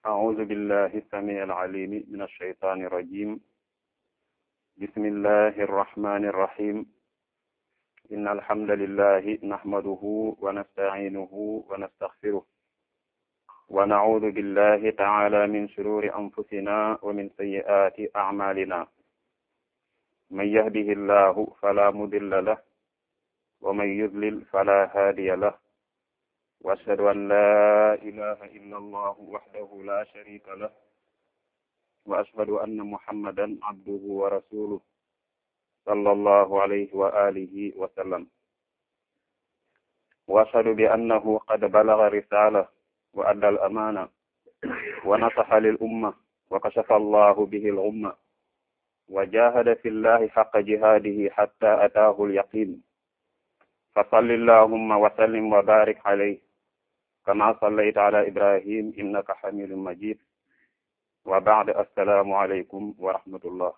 أعوذ بالله السميع العليم من الشيطان الرجيم بسم الله الرحمن الرحيم إن الحمد لله نحمده ونستعينه ونستغفره ونعوذ بالله تعالى من شرور أنفسنا ومن سيئات أعمالنا من يهده الله فلا مضل له ومن يضلل فلا هادي له وأشهد أن لا إله إلا الله وحده لا شريك له وأشهد أن محمدا عبده ورسوله صلى الله عليه وآله وسلم وأشهد بأنه قد بلغ رسالة وأدى الأمانة ونصح للأمة وكشف الله به الغمة وجاهد في الله حق جهاده حتى أتاه اليقين فصل اللهم وسلم وبارك عليه كما صليت على إبراهيم إنك حميد مجيد وبعد السلام عليكم ورحمة الله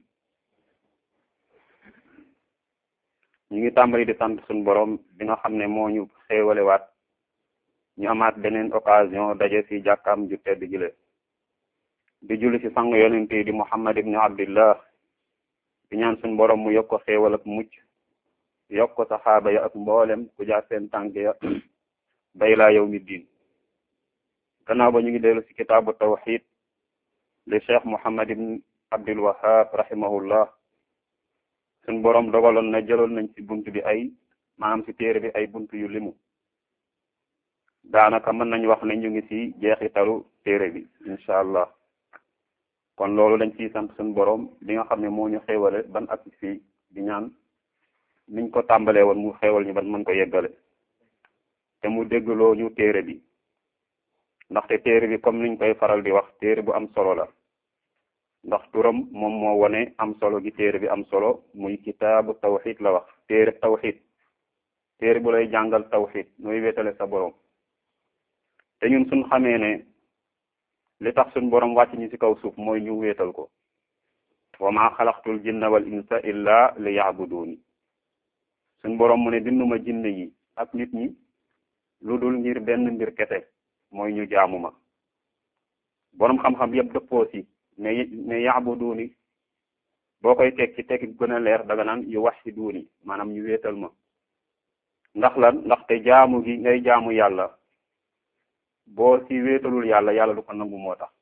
ñu ngi tàmbali di sant suñu borom bi nga xam ne moo ñu xéewalewaat ñu amaat beneen occasion daje ci jàkkaam ju tedd jile di julli ci sang yonent yi di Muhammad ibnu Abdillah di ñaan suñu borom mu yokk ko xéewal ak mucc yokk ko saxaaba ya ak mboolem ku jaar seen tànk ya bay laa yow mi diin gannaaw ba ñu ngi dellu ci kitaabu tawxid li cheikh Muhammad ibn Abdul Wahab rahimahullah suñ borom dogaloon na jëloon nañ ci bunt bi ay maanaam ci téere bi ay bunt yu limu daanaka mën nañ wax ne ñu ngi ci jeexitalu téere bi incha allah kon loolu dañ ciy sant suñ borom bi nga xam ne moo ñu xéewale ban ak fii di ñaan niñ ko tàmbalee woon mu xéewal ñu ban mën ko yeggale te mu déggloo ñu téere bi ndaxte téere bi comme niñ koy faral di wax téere bu am solo la ndax turam moom moo wone am solo gi téere bi am solo muy kitaabu tawxid la wax téere tawxid téere bu lay jàngal tawxid nooy wéetale sa borom te ñun suñ xamee ne li tax suñ borom wàcc ñu ci kaw suuf mooy ñu wéetal ko wa ma xalaqtul jinna wal insa illa li yabuduni suñ borom mu ne binduma jinne yi ak nit ñi lu dul ngir benn mbir kese mooy ñu jaamu ma borom xam-xam yëpp dëppoo si ne ne yaabuduuni boo koy teg ci teg gën a leer daga naan yu waxiduuni maanaam ñu wéetal ma ndax lan ndaxte jaamu gi ngay jaamu yàlla boo si wéetalul yàlla yàlla du ko nangu moo tax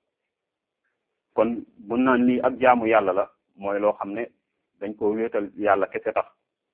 kon bu naan lii ak jaamu yàlla la mooy loo xam ne dañ ko wéetal yàlla kese tax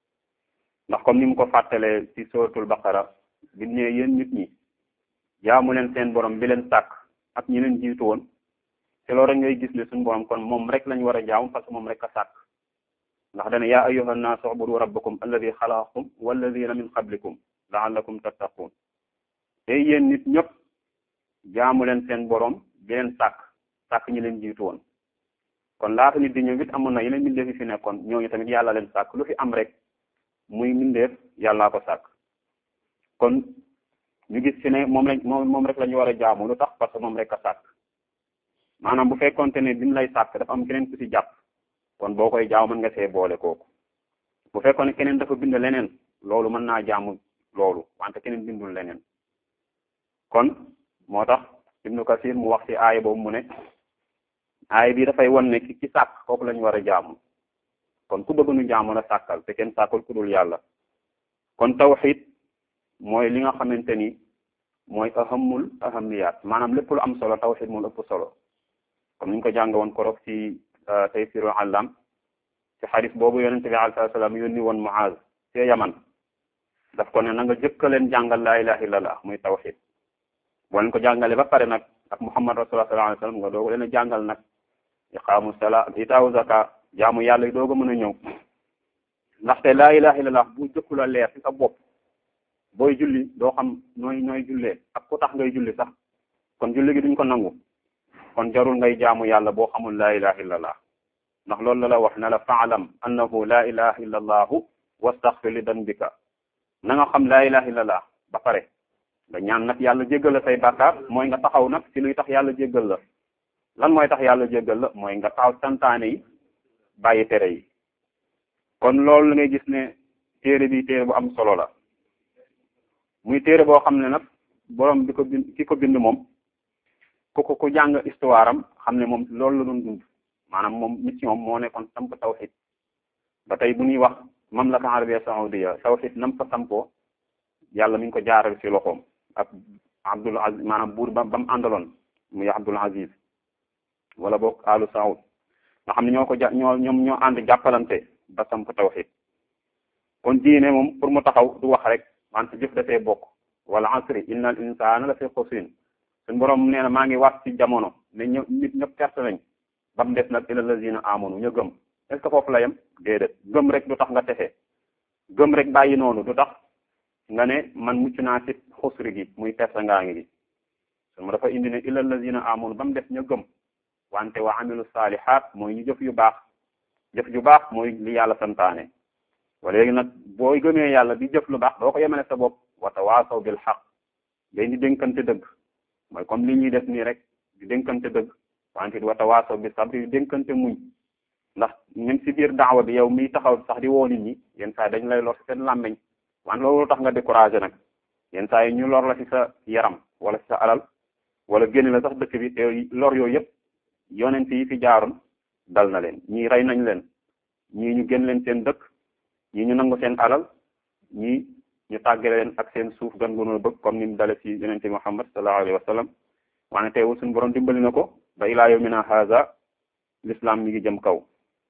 ndax comme ni mu ko fàttalee ci suratul baqara bi ne yéen nit ñi jaamu leen seen borom bi leen sàkk ak ñi leen jiitu woon te loolu rek ngay gis ne suñu borom kon moom rek lañ war a jaamu parce que moom rek a sàkk ndax dana yaa ayyuha nnaas ubudu rabbakum alladi xalaqakum walladina min qablikum laallakum tattaqun te yéen nit ñëpp jaamu leen seen borom bi leen sàkk sàkk ñi leen jiitu woon kon laata nit di ñëw it amoon na yeneen mbindeef yi fi nekkoon ñooñu tamit yàlla leen sàkk lu fi am rek muy mbindeef yàllaa ko sàkk kon ñu gis ci ne moom lañ moom moom rek la ñu war a jaamu lu tax parce que moom rek a sàkk maanaam bu fekkonte ne bi mu lay sàkk dafa am keneen ku ci jàpp kon boo koy jaamu mën nga see boole kooku bu fekkoon ne keneen dafa bind leneen loolu mën naa jaamu loolu wante keneen bindul leneen kon moo tax Ibnu Kasir mu wax ci aaya boobu mu ne aaya bi dafay won ne ki ci sàkk kooku la ñu war a jaamu kon ku bëgg nu jaamu la sàkkal te kenn sàkkul ku dul yàlla kon tawxid mooy li nga xamante ni mooy ahamul ahamiyat maanaam lépp lu am solo tawxid moo ëpp solo comme ni ñu ko jàng woon korog ci taysirul allam ci xadis boobu yonente bi alayhi salaam yónni woon Muaz ci Yaman daf ko ne na nga jëkka leen jàngal laa ilaha illallah muy tawxid boo leen ko jàngale ba pare nag ak Muhammad rasulullah sallallahu alayhi wasallam nga dooga leen a jàngal nag iqaamu salaa itaawu zaka jaamu yàlla yi dooga mën a ñëw ndaxte laa ilaha illallah bu jëkku la leer ci sa bopp booy julli doo xam nooy nooy jullee ak ku tax ngay julli sax kon julli gi duñ ko nangu kon jarul ngay jaamu yàlla boo xamul laa ilaha illallah ndax loolu la la wax ne la faalam annahu laa ilaha illa allahu wastaxfir li danbika na nga xam laa ilaha illallah ba pare nga ñaan nag yàlla jéggal la say bàkkaar mooy nga taxaw nag ci luy tax yàlla jéggal la lan mooy tax yàlla jéggal la mooy nga taxaw santaane yi bàyyi tere yi kon loolu la ngay gis ne téere bi téere bu am solo la muy téere boo xam ne nag borom bi ko bind ki ko bind moom ku ko ku jàng histoire am xam ne moom loolu la doon dund maanaam moom mission moo nekkoon samp tawxid ba tey bu ñuy wax mamlaka arabia saoudia tawxid nam fa sampoo yàlla mi ngi ko jaaral ci loxoom ak abdul aziz maanaam buur ba ba mu àndaloon muy abdul aziz wala boog alu saoud nga xam ne ñoo ko ja ñoo ñoom ñoo ànd jàppalante ba samp tawxid kon diine moom pour mu taxaw du wax rek wante jëf dafee bokk wala asri inna al insana la fi xusrin suñ borom nee na maa ngi wax ci jamono ne ñë nit ñëpp perte nañ ba mu des nag ila lazina amanu ñu gëm est ce que foofu la yem déedéet gëm rek du tax nga texe gëm rek bàyyi noonu du tax nga ne man mucc naa ci xusri gi muy perte ngaa ngi gi su ma dafa indi ne ila lazina amanu ba mu des ñu gëm wante wa amilu salihat mooy ñu jëf yu baax jëf yu baax mooy li yàlla santaane wa léegi nag booy gëmee yàlla di jëf lu baax doo ko yemale sa bopp wa tawaasaw bil xaq day di dénkante dëgg mooy comme li ñuy def nii rek di dénkante dëgg wante wa tawaasaw bi sabri di dénkante muñ ndax même si biir daawa bi yow miy taxaw sax di woo nit ñi yenn saa yi dañ lay lor si seen làmmeñ wante loolu tax nga découragé nag yenn saa yi ñu lor la si sa yaram wala si sa alal wala génn la sax dëkk bi te lor yooyu yëpp yonent yi fi jaaroon dal na leen ñii rey nañ leen ñii ñu génn leen seen dëkk ñii ñu nangu seen alal ñii ñu tàggale leen ak seen suuf gan gu bëgg comme ni mu dale ci yonente Muhammad sallallahu alayhi wa sallam waane teewul suñu borom dimbali na ko ba ilaa yawmina haza l'islam mi ngi jëm kaw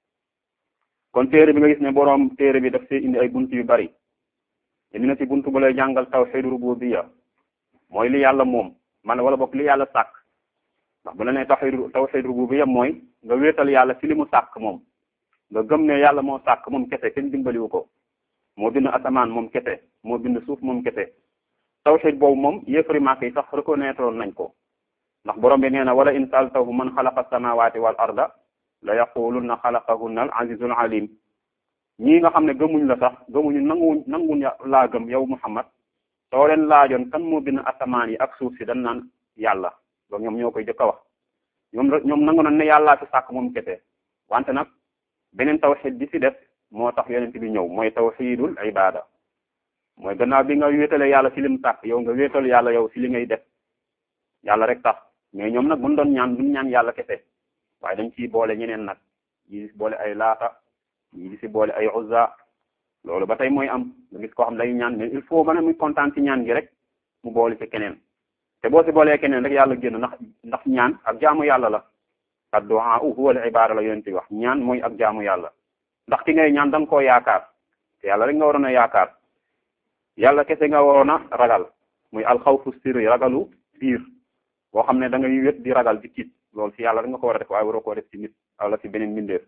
kon téere bi nga gis ne borom téere bi daf see indi ay bunt yu bari indi na ci bunt bu lay jàngal tawhid rububiyya mooy li yàlla moom man wala bokk li yàlla sàkk ndax bu la nee tawhid tawhid rububiyya mooy nga wéetal yàlla ci li mu sàkk moom nga gëm ne yàlla moo sàkk moom kese kenn dimbaliwu ko moo bind asamaan moom kese moo bind suuf moom kese tawhid boobu moom yéefari màkk yi sax reconnaître nañ ko ndax borom bi nee na wala in saaltahum man xalaqa samawati wal arda la yaqulunna xalaqahunna al azizul alim ñii nga xam ne gëmuñ la sax gëmuñu nanguwuñ nanguñ laa gëm yow Muhammad soo leen laajoon kan moo bind asamaan yi ak suuf si dañ naan yàlla loolu ñoom ñoo koy jëkk a wax ñoom ñoom nangu na ne yàllaa fi sàkk moom kese wante nag beneen tawxid bi ci def moo tax yonent bi ñëw mooy tawxidul ibada mooy gannaaw bi nga wéetale yàlla ci lim sàkk yow nga wéetal yàlla yow ci li ngay def yàlla rek tax mais ñoom nag buñ doon ñaan duñ ñaan yàlla kese waaye dañ ciy boole ñeneen nag ñi di boole ay laata ñi di ci boole ay uzza loolu ba tey mooy am nga gis koo xam day ñaan mais il faut ba ne muy kontaan ci ñaan gi rek mu boole ci keneen te boo ci boolee keneen rek yàlla génn ndax ndax ñaan ak jaamu yàlla la addu'a huwa al ibada la yonent wax ñaan mooy ak jaamu yàlla ndax ki ngay ñaan da nga koo yaakaar te yàlla rek nga waroon a yaakaar yàlla kese nga waroon a ragal muy alxawfu sirri ragalu biir boo xam ne da ngay wét di ragal di tiit loolu ci yàlla rek nga ko war a def waaye waroo koo def ci nit wala ci beneen mbindeef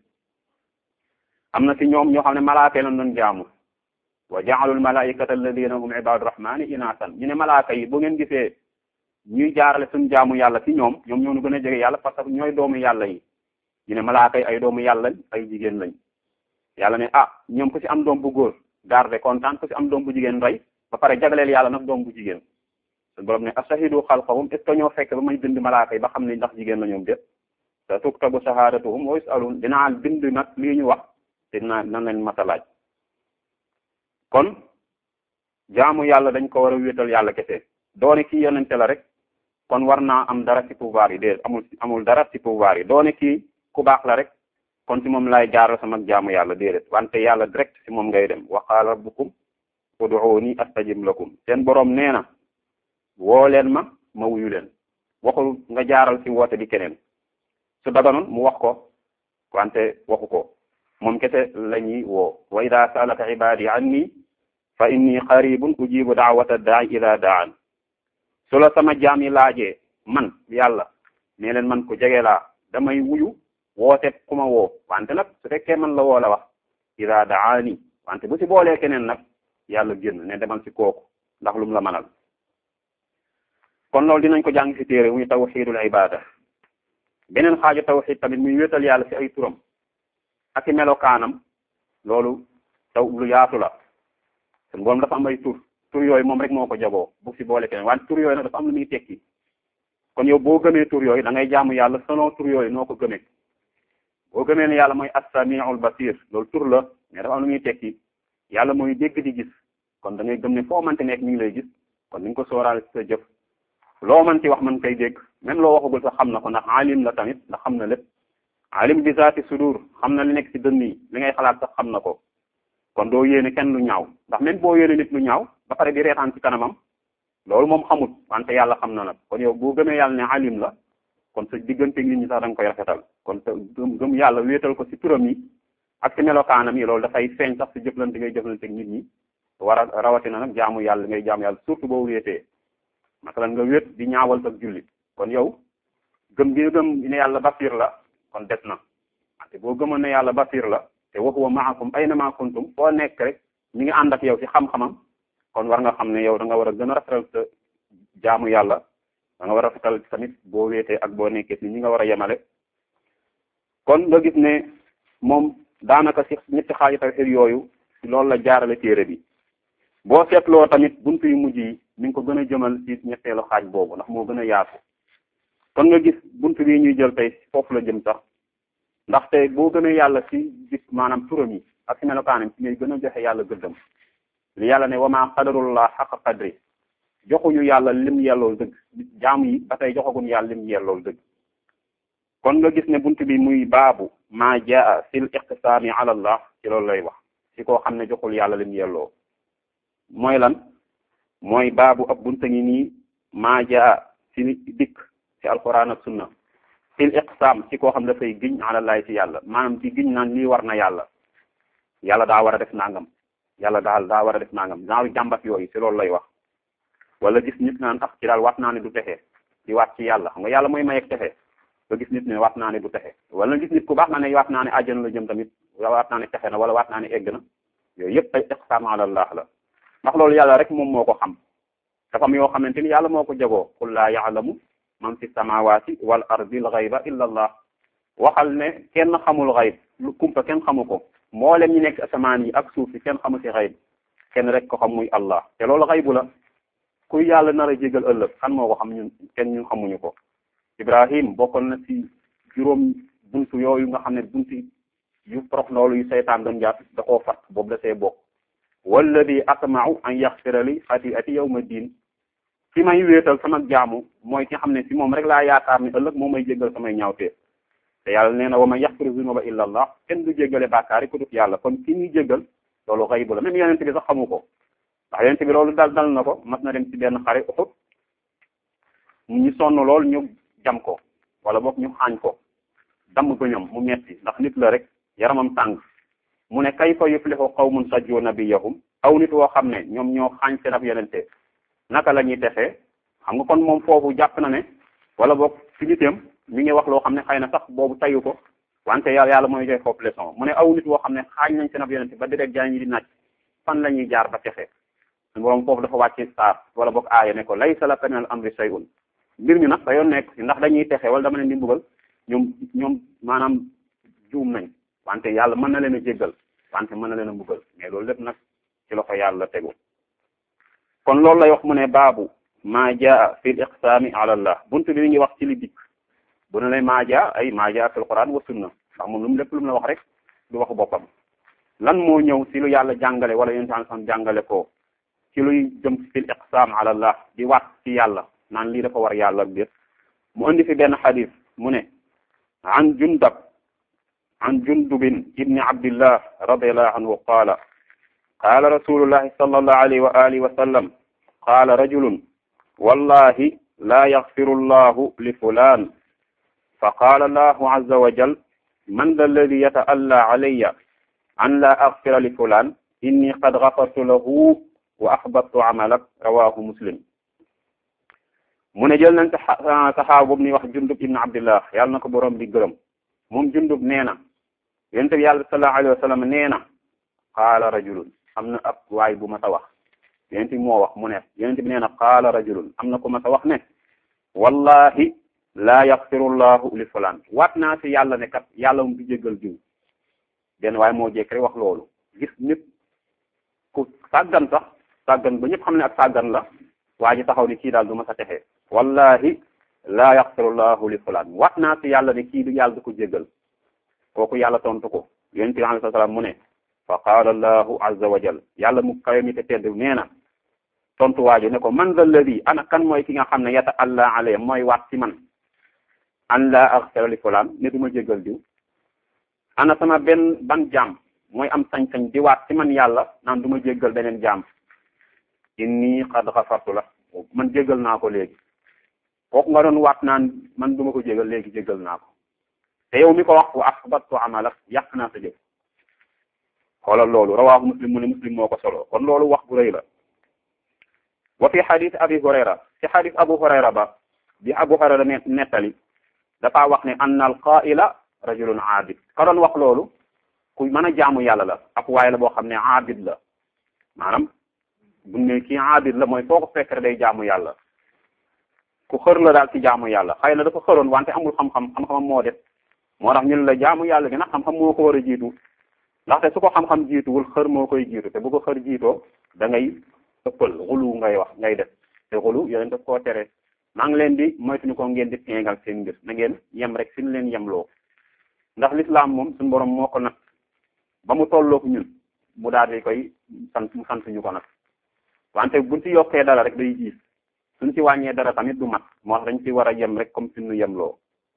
am na ci ñoom ñoo xam ne malaaka lañ doon jaamu wa ja'alul malaikata alladina hum ibadu rahmani inasan ñu ne malaaka yi bu ngeen gisee ñuy jaarale suñu jaamu yàlla ci ñoom ñoom ñoo nu gën a jege yàlla parce que ñooy doomu yàlla yi ñu ne malaaka yi ay doomu yàlla lañ ay jigéen lañ yàlla ne ah ñoom ku ci am doom bu góor garde kontaan ku ci am doom bu jigéen rey ba pare jagleel yàlla nag doom bu jigéen suñu borom ne asahidu xalqahum est ce que ñoo fekk ba may bind malaaka yi ba xam ne ndax jigéen la ñoom déet te tuktabu shahadatuhum wa yusalun dinaa bind nag lii ñu wax te dinaa nan leen mata laaj kon jaamu yàlla dañ ko war a wéetal yàlla kese doone kii yonente la rek kon war naa am dara ci pouvoir yi déedéet amul amul dara ci pouvoir yi doone kii ku baax la rek kon ci moom laay jaaral sama jaamu yàlla déedéet wante yàlla direct ci moom ngay dem wa qaala rabbukum ud'uuni astajib lakum seen boroom nee na woo leen ma ma wuyu leen waxul nga jaaral ci woote di keneen su daganoon mu wax ko wante waxu ko moom kese la ñuy woo wa ida saalaka ibadi anni fa inni qaribun ujibu daawata daai ida daan su la sama jaam yi laajee man yàlla nee leen man ko jege laa damay wuyu woote ku ma woo wante nag su fekkee man la woo la wax ida daani wante bu ci boolee keneen nag yàlla génn ne demal ci kooku ndax lum la manal kon loolu dinañ ko jàng ci téere muy tawxidul ibada beneen xaaju tawxid tamit muy wéetal yàlla ci ay turam ak i melokaanam loolu taw lu yaatu la sun borom dafa am ay tur tur yooyu moom rek moo ko jagoo bu ci boole keneen wante tur yooyu nag dafa am lu muy tekki kon yow boo gëmee tur yooyu da ngay jaamu yàlla selon tur yooyu noo ko gëmee boo gëmee ne yàlla mooy as-sami'ul basir loolu tur la mais dafa am lu muy tekki yàlla mooy dégg di gis kon da ngay gëm ne foo mante nekk mi ngi lay gis kon ni nga ko sóoraale ci sa jëf loo mën ci wax mën koy dégg même loo waxagul sax xam na ko ndax alim la tamit ndax xam na lépp alim bi zaati sudur xam na li nekk ci dënn yi li ngay xalaat sax xam na ko kon doo yéene kenn lu ñaaw ndax même boo yéene nit lu ñaaw ba pare di reetaan ci kanamam loolu moom xamut wante yàlla xam na nag kon yow boo gëmee yàlla ne alim la kon sa diggante nit ñi sax da nga koy rafetal kon te gëm gëm yàlla wéetal ko ci turam yi ak ci melokaanam yi loolu dafay feeñ sax ci jëflante ngay jëflante ak nit ñi war a rawatina nag jaamu yàlla ngay jaamu yàlla surtout boo wéetee masalan nga wéet di ñaawal sa julli kon yow gëm gi gëm ne yàlla basir la kon des na wante boo gëmoon ne yàlla basir la te wa huwa maakum aynama kuntum foo nekk rek mi ngi ànd ak yow ci xam-xamam kon war nga xam ne yow da nga war a gën a rafetal sa jaamu yàlla da nga war a rafetal tamit boo wéetee ak boo nekkee ni ñi nga war a yemale kon nga gis ne moom daanaka ci ñetti xaaji tawhid yooyu loolu la jaarale téere bi boo seetloo tamit buntu yu mujj yi mi ngi ko gën a jëmal ci ñetteelu xaaj boobu ndax moo gën a yaatu kon nga gis buntu bii ñuy jël tey foofu la jëm sax ndaxte boo gën a yàlla ci gis maanaam turam yi ak ci melokaanam ci ngay gën a joxe yàlla gëddam li yàlla ne wama qadarullah xaqa qadri joxuñu yàlla lim yellool dëgg jaam yi ba tey joxaguñu yàlla lim yellool dëgg kon nga gis ne buntu bi muy baabu maa jaa fil iqtisaami ala allah ci loolu lay wax ci koo xam ne joxul yàlla lim yelloo mooy lan mooy baabu ab bunta ngi nii maa jaa ci dikk ci alquran ak sunna fil iqsaam ci koo xam dafay giñ alallahi ci yàlla maanaam di giñ naan lii war na yàlla yàlla daa war a def nangam yàlla daal daa war a def nangam genre jàmbat yooyu ci loolu lay wax wala gis nit naan ah ci daal waat naa ne du texe di waat ci yàlla xam nga yàlla mooy mayeeg texe nga gis nit ne waat naa ne du texe wala gis nit ku baax na ne waat naa ne àjjana la jëm tamit waat naa ne texe na wala waat naa ne egg na yooyu yëpp ay iqsaam alallah la ndax loolu yàlla rek moom moo ko xam dafa am yoo xamante ni yàlla moo ko jagoo qul laa yaalamu man fi samawati wal ardi al ghayba illa allah waxal ne kenn xamul xayb lu kumpa kenn xamu ko mboolem ñi nekk asamaan yi ak suuf si kenn xamu si xayb kenn rek ko xam muy allah te loolu xaybu la kuy yàlla nar a jégal ëllëg kan moo ko xam ñun kenn ñun xamuñu ko ibrahim bokkoon na ci juróom buntu yooyu nga xam ne buntu yu prox loolu yu seytaan doon jàpp da koo fat boobu da see bokk walladi atma'u an yaxfira li xati'ati yawma diin fi may wéetal sama jaamu mooy ki xam ne si moom rek laa yaakaar ni ëllëg moom may jéggal samay ñaawteef te yàlla nee na wa man yaxfiru zunuba illa allah kenn du jéggale bàkkaar yi ku dut yàlla kon ki ñuy jéggal loolu xaybu la même yonent bi sax xamu ko ndax yonent bi loolu dal dal na ko mas na dem ci benn xare Uhud ñu sonn lool ñu jam ko wala boog ñu xaañ ko damm bëñam mu metti ndax nit la rek yaramam tàng mu ne kayfa yuflihu qawmun sajju nabiyahum aw nit woo xam ne ñoom ñoo xaañ seen ab yonente naka la ñuy texee xam nga kon moom foofu jàpp na ne wala boog fi nitam mi ngi wax loo xam ne xëy na sax boobu tayu ko wante yàlla yàlla mooy joy foofu leçon mu ne aw nit woo xam ne xaañ nañ seen ab yonente ba direct jaa ñi di naaj fan la ñuy jaar ba texe borom foofu dafa wàcce saar wala boog aaya ne ko laysa laka min al amri shay'un mbir mi nag da yoon nekk ndax dañuy texe wala dama leen di mbugal ñoom ñoom maanaam juum nañ wante yàlla mën na leen a jéggal wante mën na leen a mbugal mais loolu lépp nag ci loxo yàlla tegu kon loolu lay wax mu ne baabu maa jaa fi l iqsaami ala allah buntu bi mi ngi wax ci li dikk bu ne lay maa jaa ay maa jaa fi l quran wa sunna ndax moom lu mu lépp lu mu la wax rek du waxu boppam lan moo ñëw si lu yàlla jàngale wala yonent san jàngale ko ci luy jëm fi l iqsaam ala allah di waat ci yàlla naan lii dafa war yàlla ak biir mu indi fi benn xadis mu ne an jundab an jundubin ibni abdillah radiallahu anhu qaala qaala rasulullahi sallallahu alayhi wa alihi wa sallam qaala rajulun wallahi la yaxfiru llahu li fulan fa qaala allahu azza wa jal man da alladi yataalla alayya an la axfira li fulan inni qad gafartu lahu wa axbattu amalak rawahu muslim mu ne jël nañ saxaaba boobu ni wax jundub ibn abdillah yàlla na ko borom bi gërëm moom jundub nee na yonent bi yàlla sallallahu alayhi wa sallam nee na qaala rajulun am na ab waay bu ma ta wax yonent bi moo wax mu ne yonent bi nee na qaala rajulun am na ku ma ta wax ne wallahi laa yaxfiru llahu li fulaan waat naa si yàlla ne kat yàlla mu du jéggal jiw benn waaye moo jekk rek wax loolu gis nit ku sàggan sax sàggan ba ñëpp xam ne ak sàggan la waa ji taxaw ni kii daal du ma sa texee wallahi laa yaxfiru llahu li fulaan waat naa si yàlla ne kii du yàlla du ko jéggal kooku yàlla tontu ko yonent bi alayhi salaam mu ne fa qaala allahu azza wa jal yàlla mu kawe mi te tedd nee na tontu waajo ne ko man zal ladi ana kan mooy ki nga xam ne yata allah alayhi mooy waat ci man an la aghfira li fulaan ne du ma jéggal diw ana sama benn ban jaam mooy am sañ-sañ di waat ci man yàlla naan du ma jéggal beneen jaam inni qad ghafartu la man jéggal naa ko léegi kooku nga doon waat naan man du ma ko jéggal léegi jéggal naa ko te yow mi ko wax wa ahbattu amalak yàq naa sa jëf xoolal loolu rawaahu muslim mu ne muslim moo ko solo kon loolu wax bu rëy la wa fi xadis abi hurayra ci xadis abu hurayra ba bi abu hurayra nettali dafa wax ne anna al qaila rajulun aabid ka doon wax loolu ku mën a jaamu yàlla la ak waaye la boo xam ne aabid la maanaam bu ne kii aabid la mooy foo ko fekk rek day jaamu yàlla ku xër la daal ci jaamu yàlla xëy na dafa xëroon wante amul xam-xam xam-xamam moo def moo tax ñun la jaamu yàlla gi nag xam-xam moo ko war a jiitu ndaxte su ko xam-xam jiituwul xër moo koy jiitu te bu ko xër jiitoo da ngay ëppal xulu ngay wax ngay def te xulu yooyu daf koo tere maa ngi leen di moytuñu ko ngeen di teegal seen mbir na ngeen yem rek fi ñu leen yemloo ndax lislaam moom suñu borom moo ko nag ba mu tollook ñun mu daal di koy sant mu sant ñu ko nag wante buñ ci yokkee dara rek day jiis suñ ci wàññee dara tamit du mat moo tax dañ ci war a yem rek comme fi ñu yemloo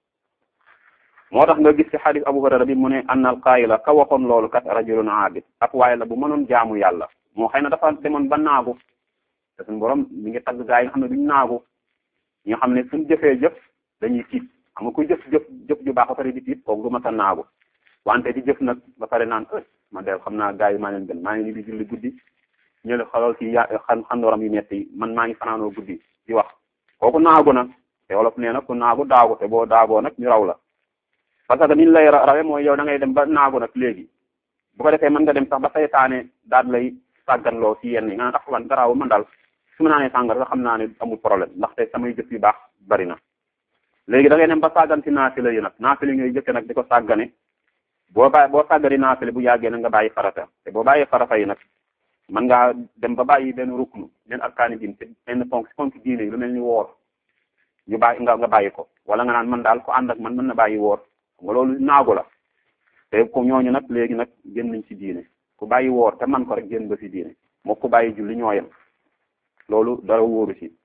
moo tax nga gis ci xadis Abu Hurayra bi mu ne anna al qaayila ka waxoon loolu kat rajulun aabid ak waaye la bu mënoon jaamu yàlla moo xëy na dafa demoon ba naagu te suñu borom mi ngi tagg gaa yi nga xam ne duñ naagu ñi nga xam ne suñ jëfee jëf dañuy tiit xam nga kuy jëf jëf jëf ju baax ba pare di tiit kooku du ma sa naagu wante di jëf nag ba pare naan ë ma del xam naa gaa yi maa leen gën maa ngi ni di julli guddi ñële xalal ci ya xan xandooram yu metti man maa ngi fanaanoo guddi di wax kooku naagu na te wolof nee na ku naagu daagu te boo daagoo nag ñu raw la parce que niñ lay rawe mooy yow da ngay dem ba naagu nag léegi bu ko defee mën nga dem sax ba saytaane daal lay sàgganloo ci yenn yi nga tax wan garaaw man daal su ma naanee sàngar sax xam naa ne amul problème ndaxte samay jëf yu baax bari na léegi da ngay dem ba sàggan ci naafila yi nag naafila ngay jëkke nag di ko sàggane boo bàyyi boo sàggari naafila bu yàggee nag nga bàyyi farata te boo bàyyi farata yi nag mën ngaa dem ba bàyyi benn ruknu benn arkaani diin te benn ponk si ponk diine yi lu mel ni woor ñu bàyyi nga nga bàyyi ko wala nga naan man daal ko ànd ak man mën na bàyyi woor nga loolu naagu la te ko ñooñu nag léegi nag génn nañ ci diine ku bàyyi woor te man ko rek génn ba ci diine moo ku bàyyi julli ñooyam loolu dara wóoru ci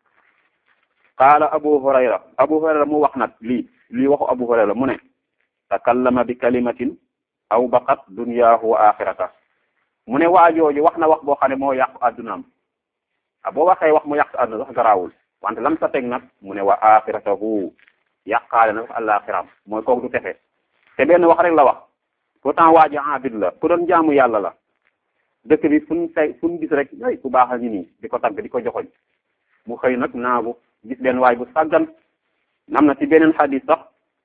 qaala abu hurayra abu hurayra mu wax nag lii lii waxu abu hurayra mu ne takallama bi kalimatin aw baqat dunyaahu wa axirata mu ne waajooju wax na wax boo xam ne moo yàqu addunaam a boo waxee wax mu yàq adduna sax garaawul wante lam sa teg nag mu ne wa axiratahu yàqaale na sax àllaaxiraam mooy kooku du texe te benn wax rek la wax pourtant waa ji abid la ku doon jaamu yàlla la dëkk bi fu ñu say fu ñu gis rek ay ku baax a ngi nii di ko tagg di ko joxoñ mu xëy nag naagu gis benn waay bu sàggan am na ci beneen xadis sax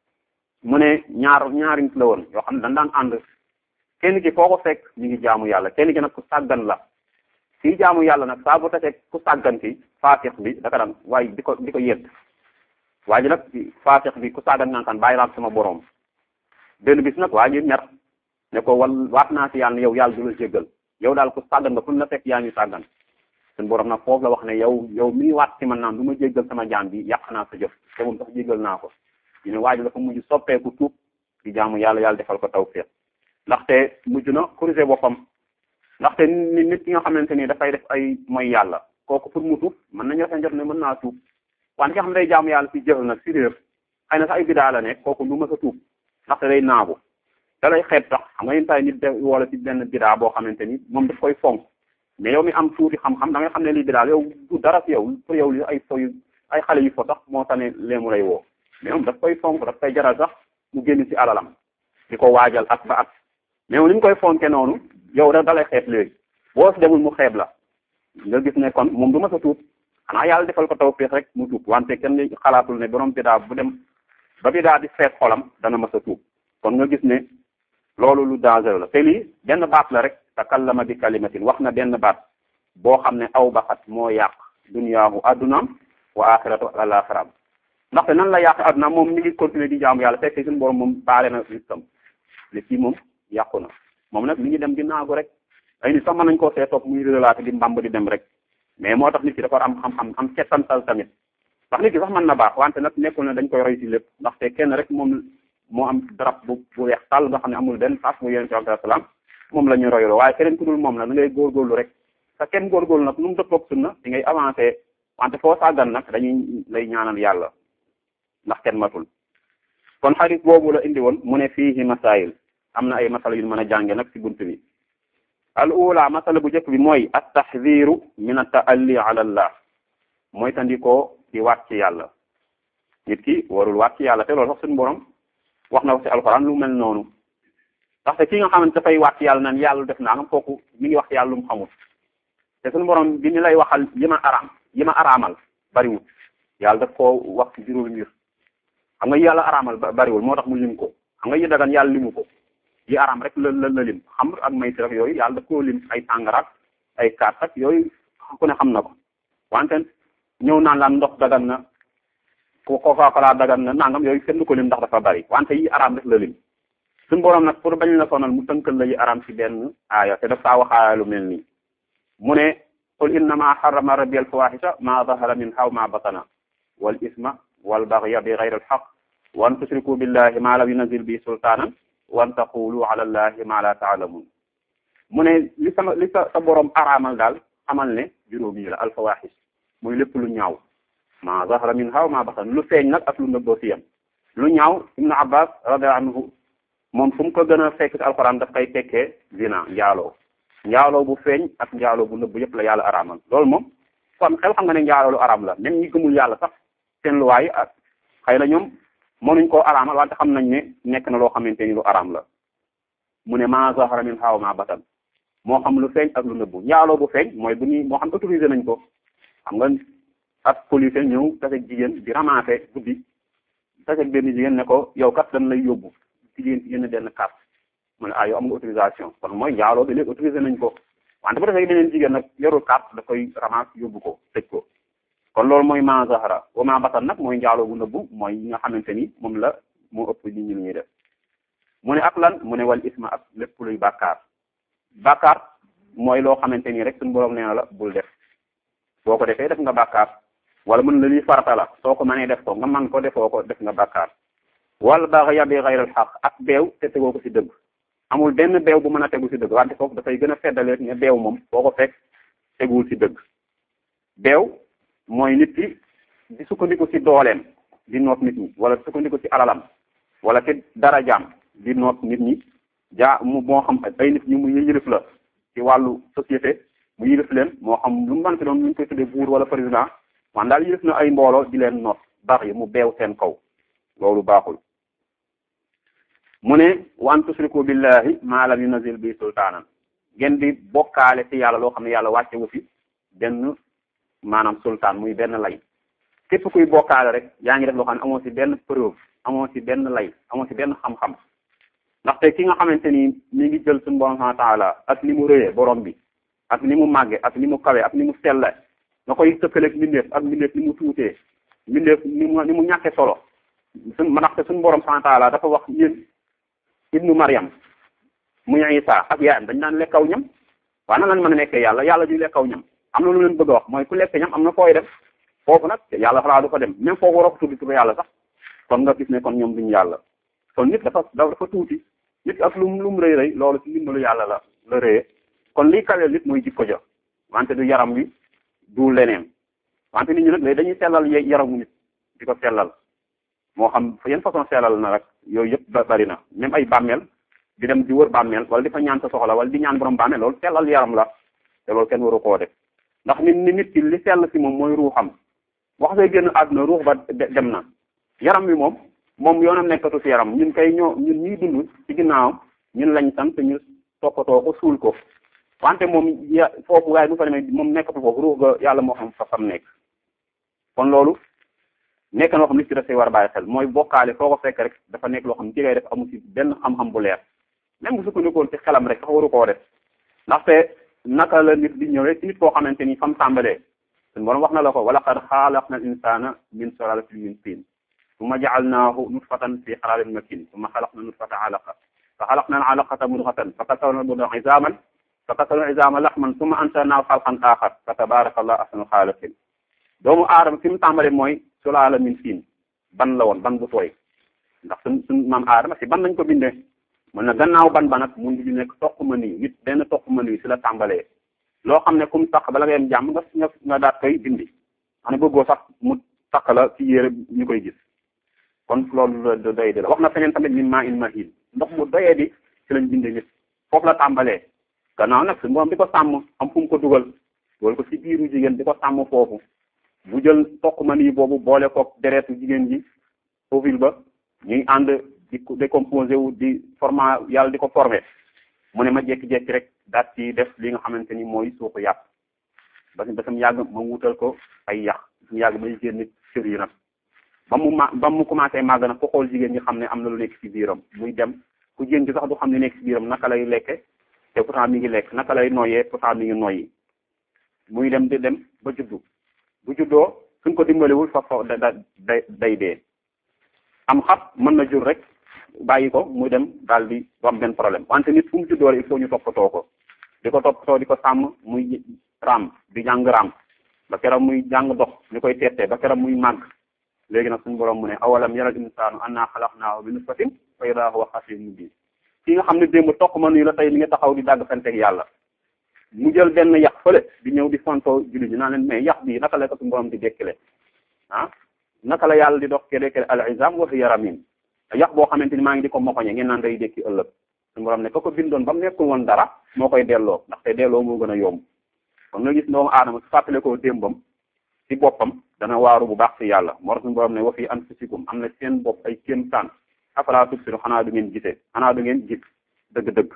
mu ne ñaar ñaari nit la woon yoo xam ne dañ daan ànd kenn ki foo ko fekk ñu ngi jaamu yàlla kenn ki nag ku sàggan la kii jaamu yàlla nag saa bu tasee ku sàggan ki faatix bi daka daan waaye di ko di ko yedd waa ji nag faatix bi ku sàggan naan kan bàyyi laa sama borom benn bis nag waa ji ñar ne ko wal waat naa si yàlla ne yow yàlla du la jéggal yow daal ku sàggan nga fu la fekk yaa ngi sàggan suñu borom nag foofu la wax ne yow yow mi waat ci man naan du ma jéggal sama jaam bi yàq naa sa jëf te moom sax jéggal naa ko ñu ne waa ji dafa mujj soppeeku tuub di jaamu yàlla yàlla defal ko tawfiq ndaxte mujj na corriger boppam ndaxte nit nit ki nga xamante ni dafay def ay mooy yàlla kooku pour mu tuub mën nañu rafet njot ne mën naa tuub wante ki nga xam ne day jaamu yàlla si jëfal nag si réer xëy na sax ay bidaa la nekk kooku du ma sa tuub ndaxte day naagu da lay xeet sax xam nga yenn saa yi nit de wala ci benn bidaa boo xamante ni moom daf koy fonk mais yow mi am tuuti xam-xam da ngay xam ne lii bidaa yow du dara si yow pour yow li ay fo yu ay xale yu fo sax moo tane leemu lay woo mais moom daf koy fonk daf koy jaral sax mu génn ci alalam di ko waajal ak ba ak mais moom ni mu koy fonke noonu yow rek da lay xeeb léegi boo si demul mu xeeb la nga gis ne kon moom du ma sa tuub xanaa yàlla defal ko tawfiix rek mu tuub wante kenn xalaatul ne borom bidaa bu dem ba bidaa di feet xolam dana ma sa tuub kon nga gis ne loolu lu danger la te lii benn baat la rek takallama bi kalimatin wax na benn baat boo xam ne aw baxat moo yàq duniyaahu addunaam wa axiratu alaxiraam ndaxte nan la yàq addunaam moom mi ngi continuer di jaamu yàlla fekk suñu borom moom baale na listam li kii moom yàqu na moom nag mi ngi dem di naagu rek ay nit sax mën nañ koo see topp muy relaté di mbamb di dem rek mais moo tax nit ki dafa am xam-xam am settantal tamit ndax nit ki sax mën na baax wante nag nekkul ne dañ koy roy ci lépp ndaxte kenn rek moom moo am darab bu bu weex tàll nga xam ne amul benn paas mu yonent bi alayhi salaam moom la ñu royloo waaye keneen ku dul moom nag da ngay góorgóorlu rek sa kenn góorgóorlu nag nu mu dëppoog sunna di ngay avancé wante foo sàggan nag dañuy lay ñaanal yàlla ndax kenn matul kon xarit boobu la indi woon mu ne fiihi masail am na ay masala yu mën a jànge nag ci bunt bi al ula masala bu njëkk bi mooy at taxdiru min at taalli ala allah mooy tandikoo di waat ci yàlla nit ki warul waat ci yàlla te loolu sax suñu borom wax na ko ci alxuraan lu mel noonu ndaxte ki nga xamante dafay waat ci yàlla naan yàlla def naa nga kooku mi ngi wax ci yàlla lu mu xamul te suñu borom bi ni lay waxal yi ma araam yi ma araamal bariwul yàlla daf koo wax ci juróomi mbir xam nga yàlla araamal bariwul moo tax mu lim ko xam nga yi dagan yàlla limu ko yi araam rek la la la lim xam ak maysi rek yooyu yàlla daf koo lim ay tàngaraak ay kaat ak yooyu ku ne xam na ko wante ñëw naan laan ndox dagan na ko Coca-Cola dagan na nangam yooyu kenn du ko lim ndax dafa bari wante yi araam rek la lim suñu borom nag pour bañ la sonal mu tënkal la yi araam ci benn aaya te daf saa waxaaya lu mel nii mu ne qul innama harrama rabbi al fawahisha ma zahara minha wa ma batana wal isma wal baghya bi ghayri al haqq wa an tushriku billahi ma lam yunzil bi sultanan wa an taqulu ala allahi ma la ta'lamun mu ne li sama li sa sa borom araamal daal xamal ne juróom yi la al fawahish muy lépp lu ñaaw ma zahara minha wa ma batana lu feeñ nag ak lu nëbboo ci yam lu ñaaw ibnu abbas radiyallahu anhu moom fu mu ko gën a fekk ci alquran daf koy fekkee zina njaaloo njaaloo bu feeñ ak njaaloo bu nëbb yëpp la yàlla araamal loolu moom kon xel xam nga ne njaaloo lu araam la même ñi gëmul yàlla sax seen luwaay ak xëy na ñoom mënuñ koo araamal wante xam nañ ne nekk na loo xamante ni lu araam la mu ne ma zahara min xaaw ma batan moo xam lu feeñ ak lu nëbbu njaaloo bu feeñ mooy bu ñuy moo xam autorisé nañ ko xam nga ak police ñëw taseeg jigéen di ramassé guddi taseeg benn jigéen ne ko yow kat dañ lay yóbbu jigéen yenn benn carte mu ne ah yow am nga autorisation kon mooy njaaloo bi léegi autorisé nañ ko wante bu defee beneen jigéen nag yorul carte da koy ramas yóbbu ko tëj ko kon loolu mooy ma zahara wa ma batan nag mooy njaaloo bu nëbbu mooy yi nga xamante ni moom la moo ëpp nit ñi lu ñuy def mu ne ak lan mu ne wal isma ak lépp luy bàkkaar bàkkaar mooy loo xamante ni rek suñu borom nee na la bul def boo ko defee def nga bàkkaar wala mën la lii farata la soo ko mënee def ko nga man ko defoo ko def nga bàkkaar wal baghya bi ghayri al haqq ak beew te tegoo ko ci dëgg amul benn beew bu mën a tegu ci dëgg wante foofu dafay gën a feddaleet ne beew moom boo ko fekk teguwul ci dëgg beew mooy nit ki di sukkandiku ci dooleem di noot nit ñi wala sukkandiku ci alalam wala ci darajaam di noot nit ñi jaa mu moo xam ay nit ñi mu yëlif la ci wàllu société mu yëlif leen moo xam lu mu mën ci doon lu ñu koy tuddee buur wala président man daal yëlif na ay mbooloo di leen noot baax yi mu beew seen kaw loolu baaxul mu ne wa an tusriku billahi ma lam yunazil bi sultaanan ngeen di bokkaale ci yàlla loo xam ne yàlla wàcce wu fi benn maanaam sultaan muy benn lay képp kuy bokkaale rek yaa ngi def loo xam ne amoo ci benn preuve amoo ci benn lay amoo ci benn xam-xam ndaxte ki nga xamante ni mi ngi jël suñu borom subhanahu wa taala ak ni mu rëyee borom bi ak ni mu màgge ak ni mu kawe ak ni mu selle nga koy tëkkaleeg mbindeef ak mbindeef ni mu tuutee mbindeef ni mu ni mu ñàkke solo suñ ma ndaxte suñu borom subhanahu wa taala dafa wax yéen ibnu Maryam muy Isa ak yaayam dañ naan lekkaw ñam waaye nan lañ mën a nekkee yàlla yàlla du lekkaw ñam am na lu leen bëgg a wax mooy ku lekk ñam am na fooy def foofu nag yàlla xalaa du fa dem même foofu waroo ko tuddi tudd yàlla sax kon nga gis ne kon ñoom duñu yàlla kon nit dafa dafa tuuti nit ak lum lum rëy rëy loolu ci ndimbalu yàlla la la rëyee kon liy kaweel nit mooy jikko ja wante du yaram wi du leneen wante nit ñi nag léegi dañuy sellal yaramu nit di ko sellal moo xam yan façon sellal na rek yooyu yëpp bari na même ay bàmmeel di dem di wër bàmmeel wala di fa ñaan sa soxla wala di ñaan borom bàmmeel loolu sellal yaram la te loolu kenn waru koo def ndax nit ni nit ki li sell si moom mooy ruuxam wax say génn àdduna ruux ba dem na yaram wi moom moom yoonam nekkatu si yaram ñun kay ñoo ñun ñuy dund ci ginnaaw ñun lañ sant ñu toppatoo ko suul ko wante moom ya foofu waaye bu fa demee moom nekkatu foofu ruux ga yàlla moo xam fa fam nekk kon loolu nekk na loo xam nit ki daf see war a bàyyi xel mooy bokkaale foo ko fekk rek dafa nekk loo xam ci ngay def amu ci benn xam-xam bu leer même bu sukkandikoon ci xelam rek sax waru koo def ndaxte naka la nit di ñëwee ci nit koo xamante ni fam tàmbalee suñu borom wax na la ko wala qad xaalaqna al insana min sulalatin min tin summa ja'alnahu nutfatan fi qararin makin summa xalaqna nutfata alaqa fa xalaqna al alaqata mudghatan fa kasawna al mudghata izaman fa kasawna al izama laxman summa ansharnahu xalqan axar fa tabaraka allah ahsanul xaaliqin doomu aadama fi mu tàmbalee mooy sulaala min siin ban la woon ban bu tooy ndax suñ suñ maam aadama si ban lañ ko bindee mën na gannaaw ban ba nag mun di nekk toq ma nii nit benn toq ma nii si la tàmbalee loo xam ne kum takk bala nga yem jàmm nga nga nga daat koy dindi xam ne bëggoo sax mu takk la ci yére ñu koy gis kon loolu doy di la wax na feneen tamit min maa in mahin ndox mu doyee di ci lañ binde nit foofu la tàmbalee gannaaw nag su moom di ko sàmm am fu mu ko dugal dugal ko ci biiru jigéen di ko sàmm foofu bu jël toq ma nii boobu boole ko deretu jigéen ji ovule ba ñuy ànd di décomposé wu di format yàlla di ko formé mu ne ma jékki-jékki rek daat ci def li nga xamante ni mooy suuxu yàpp ba ba sam yàgg ma wutal ko ay yàq sam yàgg may génn cër yi nag ba mu ma ba mu commencé màgg nag ko xool jigéen ñi xam ne am na lu nekk ci biiram muy dem ku jigéen gi sax du xam ne nekk ci biiram naka lay lekke te pourtant mi ngi lekk naka lay noyyee pourtant mi ngi noyyi muy dem di dem ba juddu bu juddoo suñ ko dimbaliwul fa fa da da day dee am xab mën na jur rek bàyyi ko muy dem daal di du am benn problème wante nit fu mu juddoo il faut ñu toppatoo ko di ko toppatoo di ko sàmm muy raam di jàng raam ba keroog muy jàng dox ñu koy tettee ba keroog muy màgg léegi nag suñu borom mu ne awalam yaral insaanu annaa xalaqnaahu min nutfatin fa idaa huwa xasiimun mubiin ki nga xam ne démb toq ma nuyu la tey li nga taxaw di dàgg fenteeg yàlla mu jël benn yàq fële di ñëw di fontoo julli ji naa leen mais yàq bi naka la ko suñu borom di dekkile ah naka la yàlla di dox ke dekkile al izam wa hiya ramim yàq boo xamante ni maa ngi di ko mokoñe ngeen naan day dekki ëllëg suñu borom ne ko ko bindoon ba mu nekkul woon dara moo koy delloo ndaxte delloo moo gën a yomb kon nga gis doomu aadama su fàttale koo démbam ci boppam dana waaru bu baax ci yàlla moo tax suñu borom ne wa fi anfusikum am na seen bopp ay kéem taan afalaa tubsiru xanaa du ngeen gisee xanaa du ngeen gis dëgg-dëgg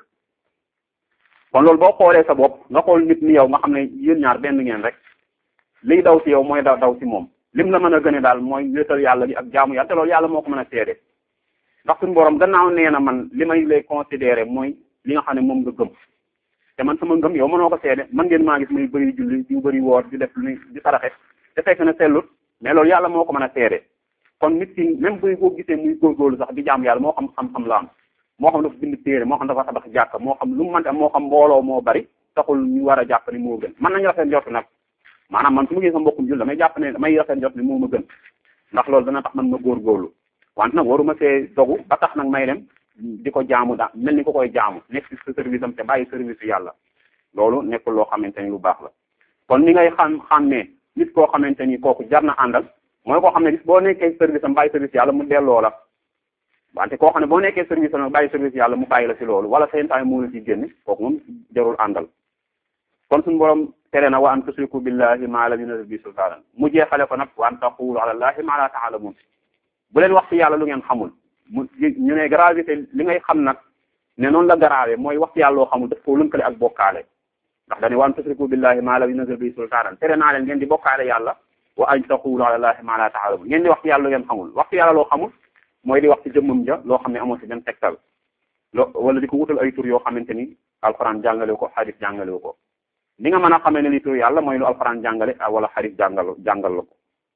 kon loolu boo xoolee sa bopp nga xool nit ni yow nga xam ne yéen ñaar benn ngeen rek liy daw ci yow mooy daw daw ci moom lim la mën a gëne daal mooy wéetal yàlla gi ak jaamu yàlla te loolu yàlla moo ko mën a seede ndax suñu borom gannaaw nee na man li may lay considéré mooy li nga xam ne moom nga gëm te man sama ngëm yow mënoo ko seede man ngeen maa gis muy bëri julli di bëri woor di def lu di saraxe te fekk na sellut mais loolu yàlla moo ko mën a seede kon nit ki même buy ko gisee muy góorgóorlu sax di jaam yàlla moo xam xam-xam la am moo xam dafa bind téere moo xam dafa tabax jàkka moo xam lu mu mënti am moo xam mbooloo moo bari taxul ñu war a jàpp ni moo gën mën nañu rafet njort nag maanaam man su ma gisee sa mbokkum jul damay jàpp ne damay rafet njort ni moo ma gën ndax loolu dana tax man ma góorgóorlu wante nag waruma see dogu ba tax nag may dem di ko jaamu daa mel ni ko koy jaamu nekk ci sa service am te bàyyi service yàlla loolu nekkul loo xamante ni lu baax la kon ni ngay xam xàmmee nit koo xamante ni kooku jar na àndal mooy koo xam ne bis boo nekkee service am bàyyi service yàlla mu delloo la wante koo xam ne boo nekkee service am bàyyi service yàlla mu bàyyi la ci loolu wala seen temps moo la ci génne kooku moom jarul àndal kon suñu borom tere na wa an tusriku billahi ma lam yunzil bi sultaanan mu jeexale ko nag wa an taqulu ala allahi ma la taalamun bu leen wax ci yàlla lu ngeen xamul mu ñu ne gravité li ngay xam nag ne noonu la garaawee mooy wax ci yàlla loo xamul daf koo lënkale ak bokkaale ndax dañu wa an tusriku billahi ma lam yunzil bi sultaanan tere naa leen ngeen di bokkaale yàlla wa an taqulu ala allahi ma la taalamun ngeen di wax ci yàlla lu ngeen xamul wax ci yàlla loo xamul mooy di wax ci jëmmam ja loo xam ne amoo ci benn tegtal lo wala di ko wutal ay tur yoo xamante ni alxuraan jàngale ko xadis jàngale ko li nga mën a xamee ne li tur yàlla mooy lu alxuraan jàngale wala xadis jàngal jàngal la ko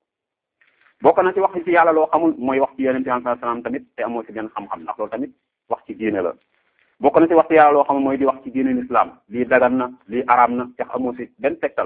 bokk na ci wax ci yàlla loo xamul mooy wax ci yonente bi salaam tamit te amoo ci benn xam-xam ndax loolu tamit wax ci diine la bokk na ci wax ci yàlla loo xamul mooy di wax ci diine l'islam lii dagan na lii araam na te amoo ci benn tegtal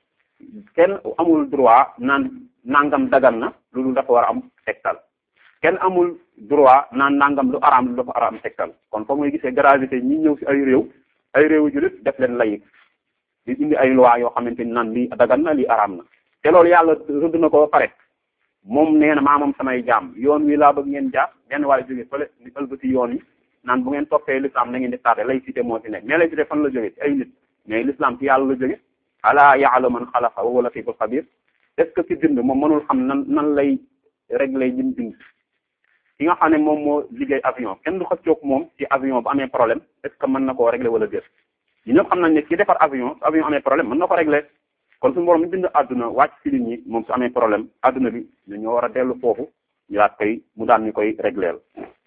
kenn amul droit naan nangam dagan na loolu dafa war a am tegtal kenn amul droit naan nangam lu araam lu dafa araam tegtal kon foo muy gisee gravité ñi ñëw ci ay réew ay réewu jullit def leen layik di indi ay loi yoo xamante ni naan lii dagan na lii araam na te loolu yàlla rëdd na ko ba pare moom nee na maa moom samay jaam yoon wi laa bëgg ngeen jaar benn waaye jóge fële ni ëlbati yoon yi naan bu ngeen toppee l'islam na ngeen di tardé laïcité moo ci nekk mais laïcité fan la jóge ci ay nit mais l'islam ci yàlla la jóge ala ya'lamu man xalaqa wa huwa latiful xabir est-ce que ci bind moom mënul xam nan nan lay régler jim bind ki nga xam ne moom moo liggéey avion kenn du xëccoog moom ci avion bu amee problème est-ce que mën na koo régler wala déet ñu ñëpp xam nañ ne ki defar avion su avion amee problème mën na ko régler kon suñu borom mi bind àdduna wàcc ci nit ñi moom su amee problème àdduna bi ñu ñoo war a dellu foofu ñu daat koy mu daan ñu koy régleel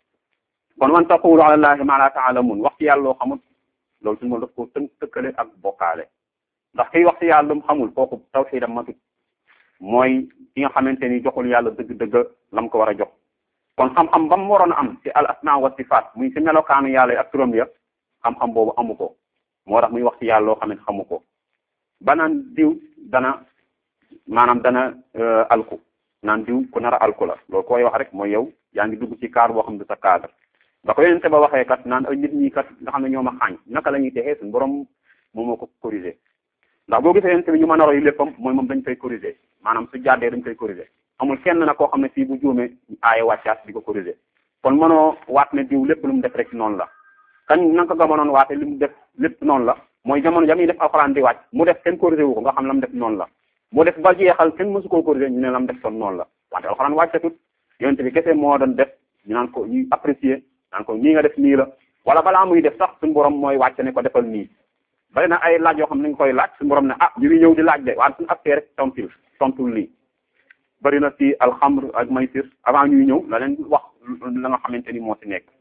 kon wan taqulu ala allahi ma la taalamun wax ci yàlla loo xamul loolu suñu borom daf ko tënk tëkkale ak bokkaale ndax kiy wax ci yàlla lu mu xamul kooku tawxiidam matut mooy ki nga xamante ni joxul yàlla dëgg-dëgg lam ko war a jox kon xam-xam ba mu waroon a am ci al asma wa sifaat muy ci melokaanu yàlla yi ak turam ya xam-xam boobu amu ko moo tax muy wax ci yàlla loo xam ne xamu ko ba naan diw dana maanaam dana alku naan diw ku nar a alku la loolu koy wax rek mooy yow yaa ngi dugg ci cadre boo xam ne sa cadre ba ko yonente ba waxee kat naan ay nit ñi kat nga xam ne ñoo ma xaañ naka la ñuy texee suñu borom moom moo ko corrigé ndax boo gisee yonent bi ñu mën a roy léppam mooy moom dañ koy corriger maanaam su jàddee dañ koy corriger amul kenn nag koo xam ne fii bu juumee aaye wàccaat di ko corriger kon mënoo waat ne diw lépp lu mu def rek noonu la kañ na nga ko mënoon waate li mu def lépp noonu la mooy jamono ja muy def alxuraan di wàcc mu def kenn corriger wu ko nga xam la mu def noonu la mu def ba jeexal kenn mësu koo corriger ñu ne la mu def son noonu la wante alxuraan wàccatut yonent bi kese moo doon def ñu naan ko ñuy apprécier naan ko nii nga def nii la wala balaa muy def sax suñu borom mooy wàcce ne ko defal nii bari na ay laaj yoo xam ne nga koy laaj suñu borom ne ah ñu ngi ñëw di laaj de waaye suñu appee rek tontul tontul lii bari na ci alxamr ak maysir avant ñuy ñëw la leen wax la nga xamante ni moo ci nekk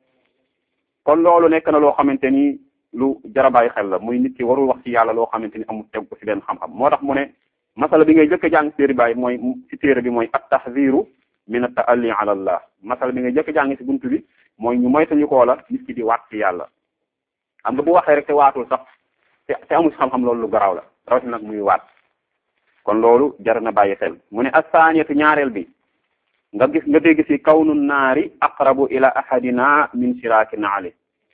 kon loolu nekk na loo xamante ni lu jara bàyyi xel la muy nit ki warul wax ci yàlla loo xamante ni amul teg ko ci benn xam-xam moo tax mu ne masala bi ngay jëkk a jàng téere bàyyi mooy ci téere bi mooy at tahziru min at taalli ala allah masala bi ngay jëkk a jàng ci buntu bi mooy ñu moytañu koo la nit ki di waat ci yàlla xam nga bu waxee rek te waatul sax te te amul xam-xam loolu lu garaaw la rawatina nag muy waat kon loolu jar na bàyyi xel mu ne assaaniyatu ñaareel bi nga gis nga dégg ci kawnu naari aqrabu ila ahadina min shiraaki naali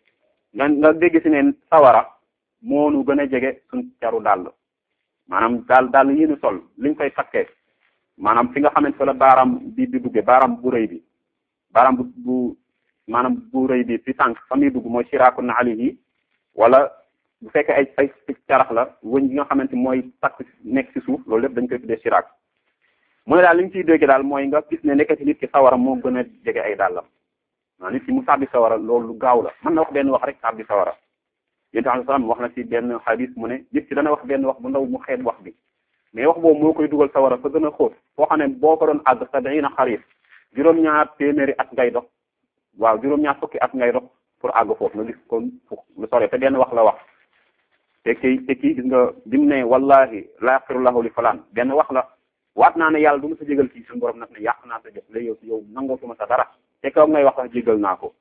nga nga dégg ci ne sawara moonu gën a jege suñ caru dàll maanaam daal daal yi ñu sol liñ koy takkee maanaam fi nga xamante fa la baaraam bi di dugge baaraam bu rëy bi baaraam bu bu maanaam bu rëy bi fi tànk fa muy dugg mooy shiraaku naali yi wala bu fekkee ay ay carax la wëñ gi nga xamante mooy takk nekk ci suuf loolu lépp dañ koy tuddee shiraak mu ne daal li ñu ciy dégg daal mooy nga gis ne nekkati nit ki sawara moo gën a jege ay dàllam waaw nit ki mu sàbbi sawara loolu lu gaaw la mën na wax benn wax rek sàbbi sawara yénti alai salaam wax na ci benn xadis mu ne nit ki dana wax benn wax bu ndaw mu xeet wax bi mais wax boobu moo koy dugal sawara fa gën a xóot foo xam ne boo ko doon àgg sabiina xarif juróom-ñaar téeméeri at ngay dox waaw juróom-ñaar fukki at ngay dox pour àgg foofu nga gis ko lu sore te benn wax la wax te kii te kii gis nga dim ne wallahi la yaxfirullahu li falaan benn wax la waat naa ne yàlla du ma sa jégal kii suñu borom nag ne yàq naa sa jëf léegi yow yow nangootuma sa dara te kaw ngay wax sax jégal naa ko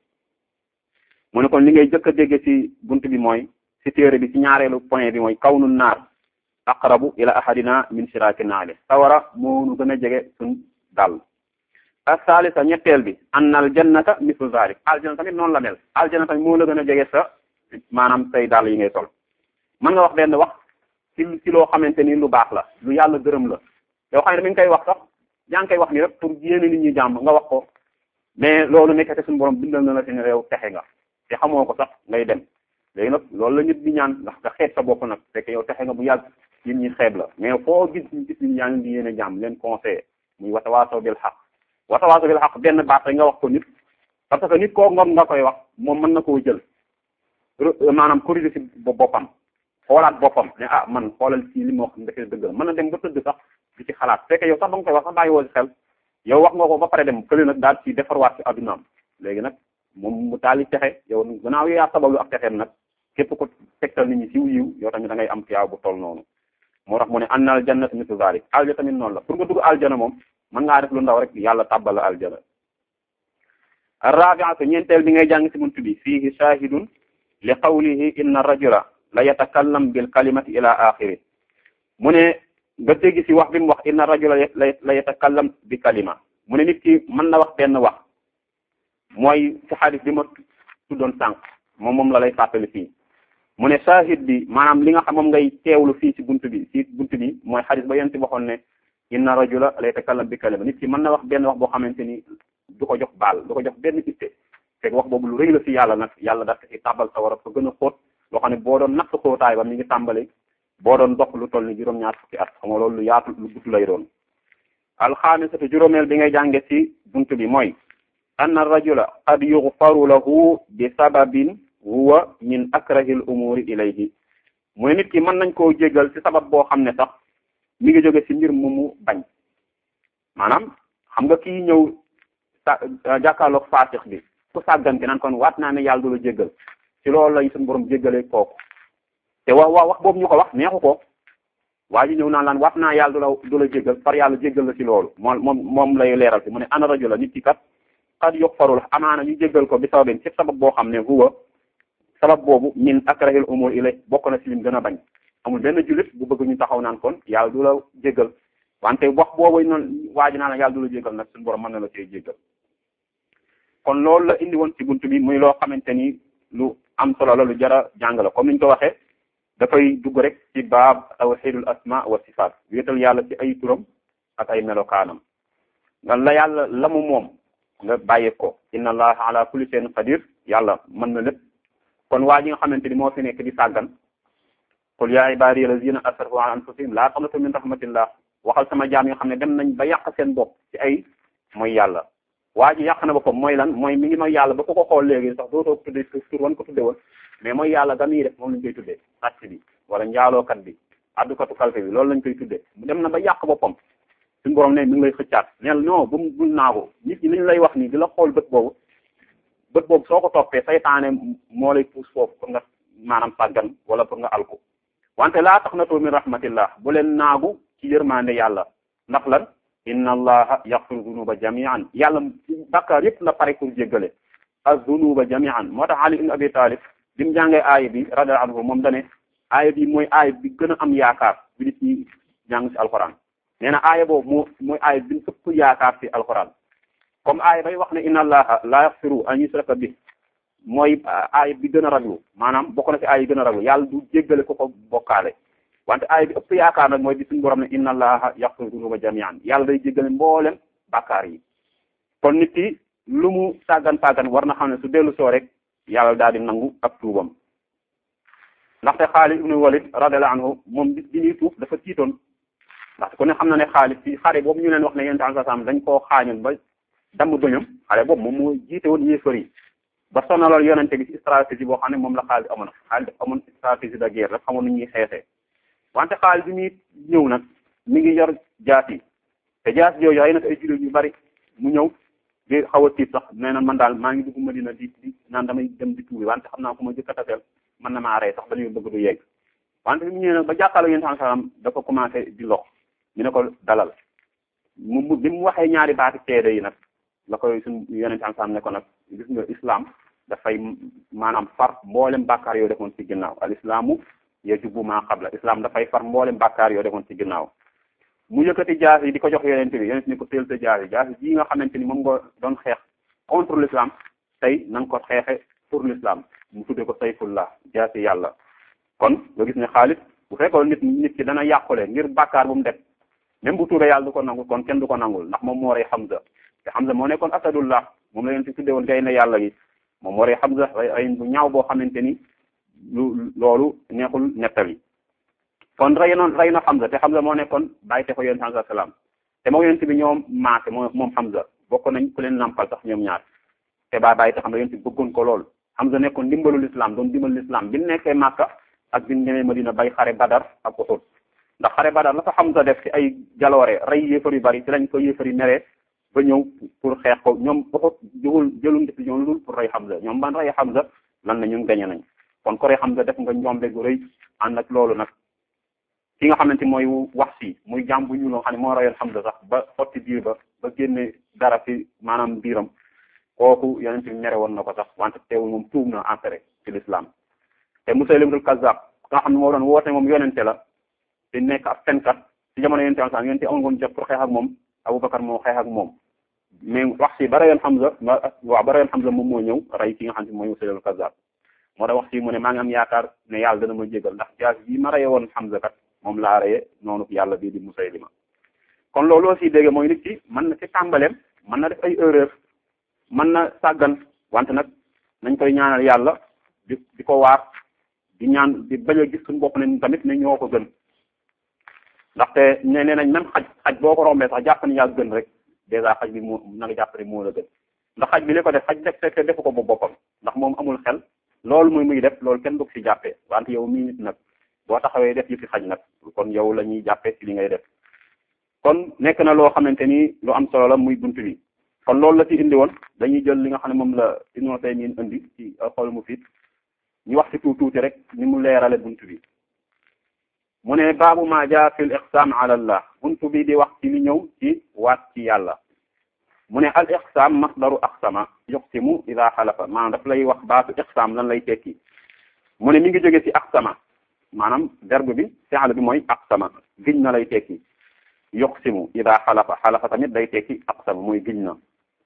mu ne kon li ngay jëkk a dégg ci bunt bi mooy ci téere bi ci ñaareelu point bi mooy kawnu naar aqrabu ila ahadina min shiraaki naali sawara moonu gën a jege suñ dal asalisa ñetteel bi anna al jannata mislu zalik aljana tamit noonu la mel aljana tamit moo la gën a jege sa maanaam say dàll yi ngay sol mën nga wax benn wax ci ci loo xamante ni lu baax la lu yàlla gërëm la yoo xam ne mi ngi koy wax sax yaa ngi koy wax ni rek pour yéene nit ñi jàmm nga wax ko mais loolu nekkate suñu borom bindal na la seen réew texe nga te xamoo ko sax ngay dem léegi nag loolu la nit di ñaan ndax nga xeeb sa bopp nag fekk yow texe nga bu yàgg nit ñi xeeb la mais foo gis ñu gis ñi yaa ngi di yéene jàmm leen conseillé muy watawaasaw bil xaq watawaasaw bil xaq benn baax rek nga wax ko nit parce que nit koo ngom nga koy wax moom mën na koo jël maanaam corriger ci boppam xoolaat boppam ne ah man xoolal ci li ma wax ndeke dëgg la mën na dem ba tëdd sax di ci xalaat fekk yow sax ba nga koy wax sax bàyyi woo ci xel yow wax nga ko ba pare dem kële nag daal ci defarwaat ci addunaam léegi nag moom mu taali texe yow gannaaw yow yaa sabablu ak texeem nag képp ko tegtal nit ñi ci yiw yow tamit da ngay am tiyaaw bu toll noonu moo tax mu ne anna al jannatu mislu zalik alja tamit noonu la pour nga dugg aljana moom mën ngaa def lu ndaw rek yàlla tàbbal la aljana arrabiatu ñeenteel bi ngay jàng ci bunt bi fiihi shahidun li qawlihi inna rajula la yatakallam bil kalimati ila axiri mu ne nga dégg ci wax bi mu wax inna rajula la yatakallam bi kalima mu ne nit ki mën na wax benn wax mooy ci xadis bi ma tuddoon sànq moom moom la lay fàttali fii mu ne shahid bi maanaam li nga xam moom ngay teewlu fii ci buntu bi ci buntu bi mooy xadis ba yéen ci waxoon ne inna rajula la yatakallam bi kalima nit ki mën na wax benn wax boo xamante ni du ko jox baal du ko jox benn itte fekk wax boobu lu rëy la ci yàlla nag yàlla daf ci tàbbal sa war a fa gën a xóot loo xam ne boo doon natt xóotaay ba mi ngi tàmbali boo doon dox lu toll ni juróom-ñaar fukki at xam nga loolu lu yaatu lu gudd lay doon alxaamisatu juróomeel bi ngay jànge ci buntu bi mooy anna rajula qad yughfaru lahu bi sababin huwa min akrahil umuri ilayhi mu ne nit ki mën nañ koo jéggal ci sabab boo xam ne sax mi ngi jóge ci mbir mu mu bañ maanaam xam nga kii ñëw sa jàkkaarloog faasix bi ku sàggan ki naan kon waat naa ne yàlla du la jéggal ci loolu lay suñu borom jéggalee kooku te wax wax wax boobu ñu ko wax neexu ko waa ji ñëw naan laan waat naa yàlla du la du la jéggal par yàlla jéggal la ci loolu moom moom moom lay leeral ci mu ne ana rajula nit ki kat xad yuxfarul amaana ñu jéggal ko bi sababin ci sabab boo xam ne huwa sabab boobu min akrahil umur ilay bokk na ci lim gën a bañ amul benn jullit bu bëgg ñu taxaw naan kon yàlla du la jéggal wante wax boobu noonu waa ji naan la yàlla du la jéggal nag suñu borom mën na la cee jéggal kon loolu la indi woon ci buntu bi muy loo xamante ni lu am solo la lu jara jàng la comme niñ ko waxee dafay dugg rek ci baab tawxidul asma wa sifaat wéetal yàlla ci ay turam ak ay melokaanam nga la yàlla la mu moom nga bàyyi ko inna allaha ala kulli shay'in qadir yàlla mën na lépp kon waa ji nga xamante ni moo fi nekk di sàggan qul ya ibadiy allazina asrafu ala anfusihim la taqnatu min rahmatillah waxal sama jaam yi nga xam ne dem nañ ba yàq seen bopp ci ay mooy yàlla waa ji yàq na boppam mooy lan mooy mi ngi mooy yàlla ba ko ko xool léegi sax dootoo ko tuddee tur wan ko tudde woon mais mooy yàlla ga muy def moom lañ koy tuddee sàcc bi wala njaalookat bi addukatu kalfe bi loolu lañ koy tuddee mu dem na ba yàq boppam suñu borom ne mi ngi lay xëccaat neel non bu bul naagu nit ñi lañ lay wax nii di la xool bët boobu bët boobu soo ko toppee saytaane moo lay puus foofu pour nga maanaam sàggan wala pour nga alku wante laa taqnatu min rahmatillah bu leen naagu ci yërmande yàlla ndax lan inna allaha yaxfiru dunuba jamian yàlla bakkaar yëpp la pare pour jéggale az-dunuba jamian moo tax ali ibn abi talib bi mu jàngee aaya bi radiyallahu anhu moom dane aaya bi mooy aaya bi gën a am yaakaar bi nit ñi jàng ci alquran nee na aaya boobu moo mooy aaya bi ëpp yaakaar ci alquran comme aaya bay wax ne inna allaha la yaxfiru an yusraka bi mooy aaya bi gën a raglu maanaam bokk na ci aaya yi gën a raglu yàlla du jéggale ko ko bokkaale wante aaya bi ëpp yaakaar nag mooy bi suñu borom ne inna allaha yaxfiru dunuba jamian yàlla day jéggale mboolem bàkkaar yi kon nit ki lu mu sàggan sàggan war na xam ne su dellu soo rek yàlla daal di nangu ak tuubam ndaxte Xaalid ibnu Walid radiyallahu anhu moom bis bi ñuy tuub dafa tiitoon ndaxte ku ne xam na ne Xaalid ci xare boobu ñu leen wax ne yonent bi sallallahu alayhi wasallam dañ koo xaañoon ba damm doñam xare boobu moom moo jiite woon yéefar yi ba sonaloon yonente bi ci stratégie boo xam ne moom la Xaalid amoon Xaalid dafa amoon stratégie de guerre dafa xamoon nu ñuy xeexee wante Xaalid bi muy ñëw nag mi ngi yor jaas yi te jaas yooyu ay nag ay jullit yu bari mu ñëw di xaw a tiit sax nee na man daal maa ngi dugg Madina di di naan damay dem di tuubi wante xam naa ku ma jëkk a taseel mën na maa rey sax ba ñu bëgg du yegg wante bi mu ñëwee nag ba jàkkaarloo yonent sallallahu alayhi wasallam dafa commencé di lox ñu ne ko dalal mu mu bi mu waxee ñaari baati seede yi nag la koy suñ yonent sallallahu alayhi wasallam ne ko nag gis nga islam dafay maanaam far mboolem bàkkaar yoo defoon ci ginnaaw al islaamu yajubu maa qabla islam dafay far mboolem bàkkaar yoo defoon ci ginnaaw mu yëkkati jaas yi di ko jox yonent bi yonent ni ko teel sa jaas yi jaas yi nga xamante ni moom nga doon xeex contre l'islam tey na nga ko xeexe pour l'islam mu tudde ko sayfullah jaasi yàlla kon nga gis ne Xaalid bu fekkoon nit nit ki dana yàqule ngir bàkkaar bu mu def même bu tuubee yàlla du ko nangul kon kenn du ko nangul ndax moom moo rey Hamza te Hamza moo nekkoon asadullah moom la yonent bi tudde woon gay ne yàlla gi moom moo rey Hamza rey bu ñaaw boo xamante ni lu loolu neexul nettali kon rey noon rey na Hamza te Hamza moo nekkoon bàyyi te ko yonent sallallahu alayhi wasallam te moo yonent bi ñoom maase moo moom Hamza bokk nañ ku leen nampal sax ñoom ñaar te baa bàyyi te xam nga yonent bi bëggoon ko lool Hamza nekkoon dimbalul islam doon dimbal l'islam bi nekkee Makka ak bi ñëwee Madina bay xare Badar ak Uhud ndax xare Badar la fa Hamza def ci ay jaloore rey yéefar yu bari ci lañ ko yéefar yi meree ba ñëw pour xeex ko ñoom Uhud jëwul jëlum décision lu dul pour rey Hamza ñoom ban rey Hamza lan na ñun gañe nañ kon ko rey Hamza def nga njombe gu rëy ànd ak loolu nag ki nga xamante mooy wax si muy jàmm bu ñu loo xam ne moo reyoon Hamza sax ba xotti biir ba ba génne dara ci maanaam biiram kooku yonent bi mere woon na ko sax wante teewul moom tuub na entré ci l'islam te Musaylimatul Kazzab nga xam ne moo doon woote moom yonente la te nekk ab fenkat ci jamono yonente am sax yonente amul woon jot pour xeex ak moom Abubakar moo xeex ak moom mais wax si ba reyoon Hamza waaw ba reyoon Hamza moom moo ñëw rey ki nga xam ne mooy Musaylimatul Kazzab moo tax wax si mu ne maa ngi am yaakaar ne yàlla dana ma jégal ndax jaas yi ma reye woon Hamza kat moom laa reye noonu yàlla bii di Musaylima kon loolu aussi dégg mooy nit ki mën na ci tàmbaleem mën na def ay erreur mën na sàggan wante nag nañ koy ñaanal yàlla di di ko waar di ñaan di bañ a gis suñu bopp ne tamit ne ñoo ko gën ndaxte ne nee nañ même xaj xaj boo ko rombee sax jàpp ne yaa gën rek dèjà xaj bi moo na nga jàpp ne moo la gën ndax xaj bi li ko def xaj def fekk defu ko ba boppam ndax moom amul xel loolu muy muy def loolu kenn du ko ci jàppee wante yow mii nit nag boo taxawee def yi fi xaj nag kon yow la ñuy jàppee ci li ngay def kon nekk na loo xamante ni lu am solo la muy bunt bi kon loolu la ci indi woon dañuy jël li nga xam ne moom la Ibnu Taymiyya indi ci xool mu fit ñu wax ci tuuti tuuti rek ni mu leerale bunt bi mu ne baabu ma jaa fil iqsam ala allah bunt bi di wax ci li ñëw ci waat ci yàlla mu ne al iqsam masdaru aqsama yuqsimu ida xalafa maanaam daf lay wax baatu iqsam lan lay tekki mu ne mi ngi jóge ci aqsama maanaam verbe bi fi'l bi mooy aqsama giñ na lay tekki yuqsimu ida xalafa xalafa tamit day tekki aqsama mooy giñ na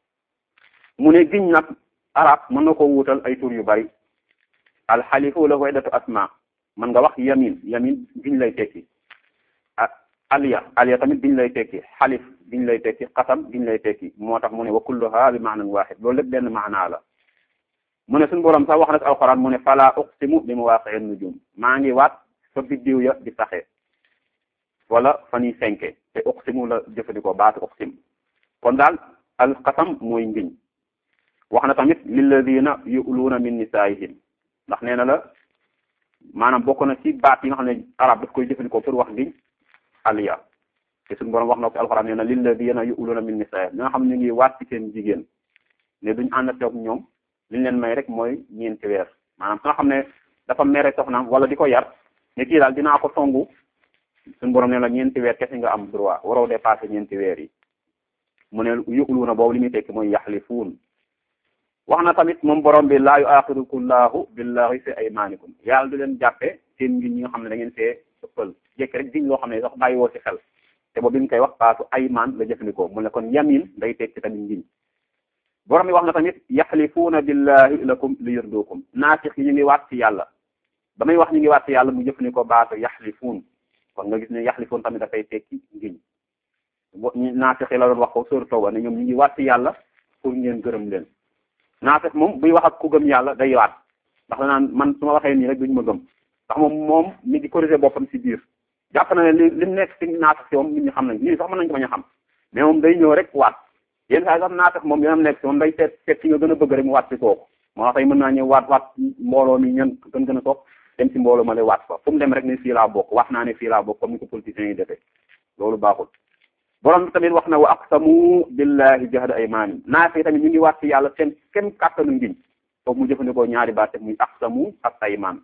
mu ne giñ nag arab mën na ko wuutal ay tur yu bari alxalifu lahu iddatu asma mën nga wax yamin yamin giñ lay tekki ah aliya aliya tamit giñ lay tekki xalif giñ lay tekki xasam giñ lay tekki moo tax mu ne wa kulluha bi maanan wahid loolu lépp benn maanaa la mu ne suñu borom sax wax na ci alquran mu ne fala uqsimu bi mawaqi'in nujum maa ngi waat fa biddiw ya di saxee wala fa ñuy fenke te uqsimu la jëfandikoo baatu uqsim kon daal al qasam mooy ngiñ wax na tamit lilladina yu'luuna min nisaihim ndax nee na la maanaam bokk na ci baat yi nga xam ne arab daf koy jëfandikoo pour wax ngiñ aliya te suñu borom wax na ko ci alxuraan nee na lilladina yu'luuna min nisaihim ñi nga xam ne ñu ngi waat ci seen jigéen ne duñ ànd ak ñoom liñ leen may rek mooy ñeenti weer maanaam su nga xam ne dafa mere soxnaam wala di ko yar ne kii daal dinaa ko songu suñu borom nee na ñeenti weer kese nga am droit waroo dépassé ñeenti weer yi mu ne yu'luuna boobu li muy tekki mooy yaxlifuun wax na tamit moom borom bi laa yu'aaxidukumullahu billahi fi aymaanikum yàlla du leen jàppe seen ngiñ ñi nga xam ne da ngeen see ëppal jekk rek diñ loo xam ne sax bàyyi woo ci xel te boobu bi ñu koy wax baatu aymaan la jëfandikoo mu ne kon yamin day tekki tamit ngiñ borom bi wax na tamit yaxlifuuna billahi lakum li yurdukum naafix yi ñu ngi waat ci yàlla ba may wax ñu ngi waat ci yàlla mu jëfandikoo baatu yaxlifuun kon nga gis ne yaxlifuun tamit dafay tekki ngiñ naafix yi la doon wax ko sóor tooba ne ñoom ñu ngi waat ci yàlla pour ngeen gërëm leen naafix moom buy wax ak ku gëm yàlla day waat ndax danaan man su ma waxee nii rek duñ ma gëm ndax moom moom mi ngi corriger boppam ci biir jàpp na ne li li mu nekk ci naafix si moom nit ñi xam nañ nit ñi sax mën nañ ko bañ a xam mais moom day ñëw rek waat yéen saa sax naafix moom yoonam nekk si moom day seet seet ci nga gën a bëgg rek mu waat ci kooku moo tax tey mën naa ñëw waat waat mbooloo mi ñan gën gën a toog dem ci mbooloo ma lay waat fa fu mu dem rek ne fii laa bokk wax naa ne fii laa bokk comme ni ko politiciens yi defee loolu baaxul borom bi tamit wax na wa aqsamu billahi jahda aymaani naafi tamit ñu ngi waat ci yàlla seen kem kàttanu ngiñ foofu mu jëfandikoo ñaari baat muy aqsamu ak aymaan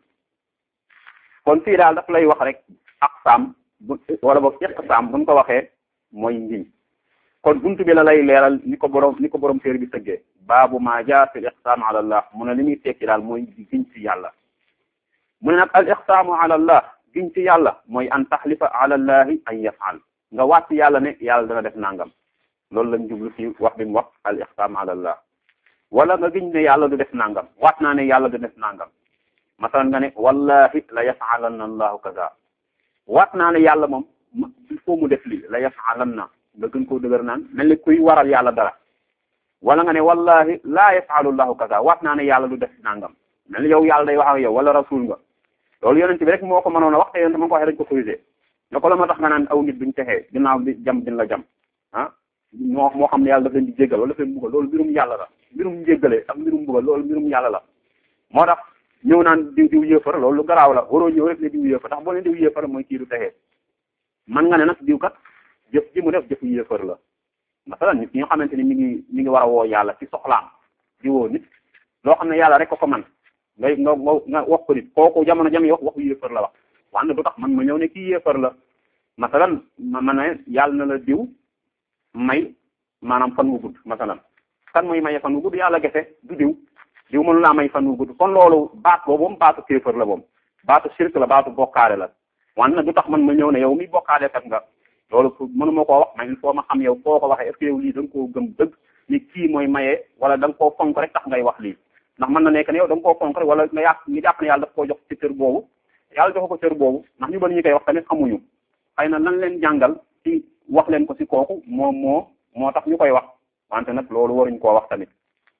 kon fii daal daf lay wax rek aqsam bu wala boog iqsam buñ ko waxee mooy ngiñ kon buntu bi la lay leeral ni ko borom ni ko borom téere bi tëggee baabu maa jaa fi l iqsam ala allah mu ne li muy tekki daal mooy giñ ci yàlla mu ne nag al iqsaamu ala allah giñ ci yàlla mooy an taxlifa ala allahi an yafal nga waat ci yàlla ne yàlla dana def nangam loolu lañ jublu ci wax bi mu wax al iqsaam ala allah wala nga giñ ne yàlla du def nangam waat naa ne yàlla du def nangam masalan nga ne wallahi la yafalanna allahu kaza waat naa ne yàlla moom il faut mu def lii la yafalanna nga gën koo dëgër naan mel ni kuy waral yàlla dara wala nga ne wallahi laa yafalu llahu kaza waat naa ne yàlla du def nangam mel ni yow yàlla day wax ak yow wala rasul nga loolu yonent bi rek moo ko mënoon a wax te yonent ma ko waxee dañ ko corrigé ne ko la ma tax nga naan aw nit duñ texee ginnaaw bi jam din la jam ah moo moo xam ne yàlla daf leen di jéggal wala daf leen buggal loolu mbirum yàlla la mbirum njéggale ak mbirum buggal loolu mbirum yàlla la moo tax ñëw naan diw diw yéefar loolu lu garaaw la waroo ñëw rek ne diw yéefar tax boo ne diw yéefar mooy kii du texee man nga ne nag diw kat jëf ji mu def jëfu yéefar la masalan nit ñi nga xamante ni mi ngi mi ngi war a woo yàlla ci soxlaam di woo nit loo xam ne yàlla rek ko ko man ngay nga nga wax ko nit kooku jamono jam wax waxu yéefar la wax wante du tax man ma ñëw ne kii yéefar la masalan ma ma ne yàlla na la diw may maanaam fan wu gudd masalan kan mooy maye fan wu gudd yàlla gese du diw diw mënu laa may fan wu gudd kon loolu baat boobu moom baatu kéefar la moom baatu shirk la baatu bokkaale la wante nag du tax man ma ñëw ne yow mi bokkaale kat nga loolu mënuma koo wax mais il faut ma xam yow foo ko waxee est-ce que yow lii da nga koo gëm dëgg ni kii mooy maye wala da nga koo fonk rek tax ngay wax lii ndax mën na nekk ne yow da nga koo fonk rek wala nga yàq nga jàpp ne yàlla daf koo jox ci cër boobu yàlla jox ko cër boobu ndax ñu bari ñu koy wax tamit xamuñu xëy na lan leen jàngal ci wax leen ko ci kooku moom moo moo tax ñu koy wax wante nag loolu waruñ koo wax tamit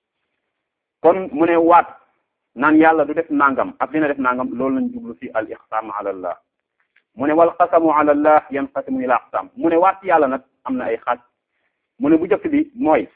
kon mu ne waat naan yàlla du def nangam ak dina def nangam loolu lañ jublu ci al ixsam ala allah mu ne wal qasamu ala allah yanqasimu ila aqsam mu ne waat ci yàlla nag am na ay xaaj mu ne bu jëkk bi mooy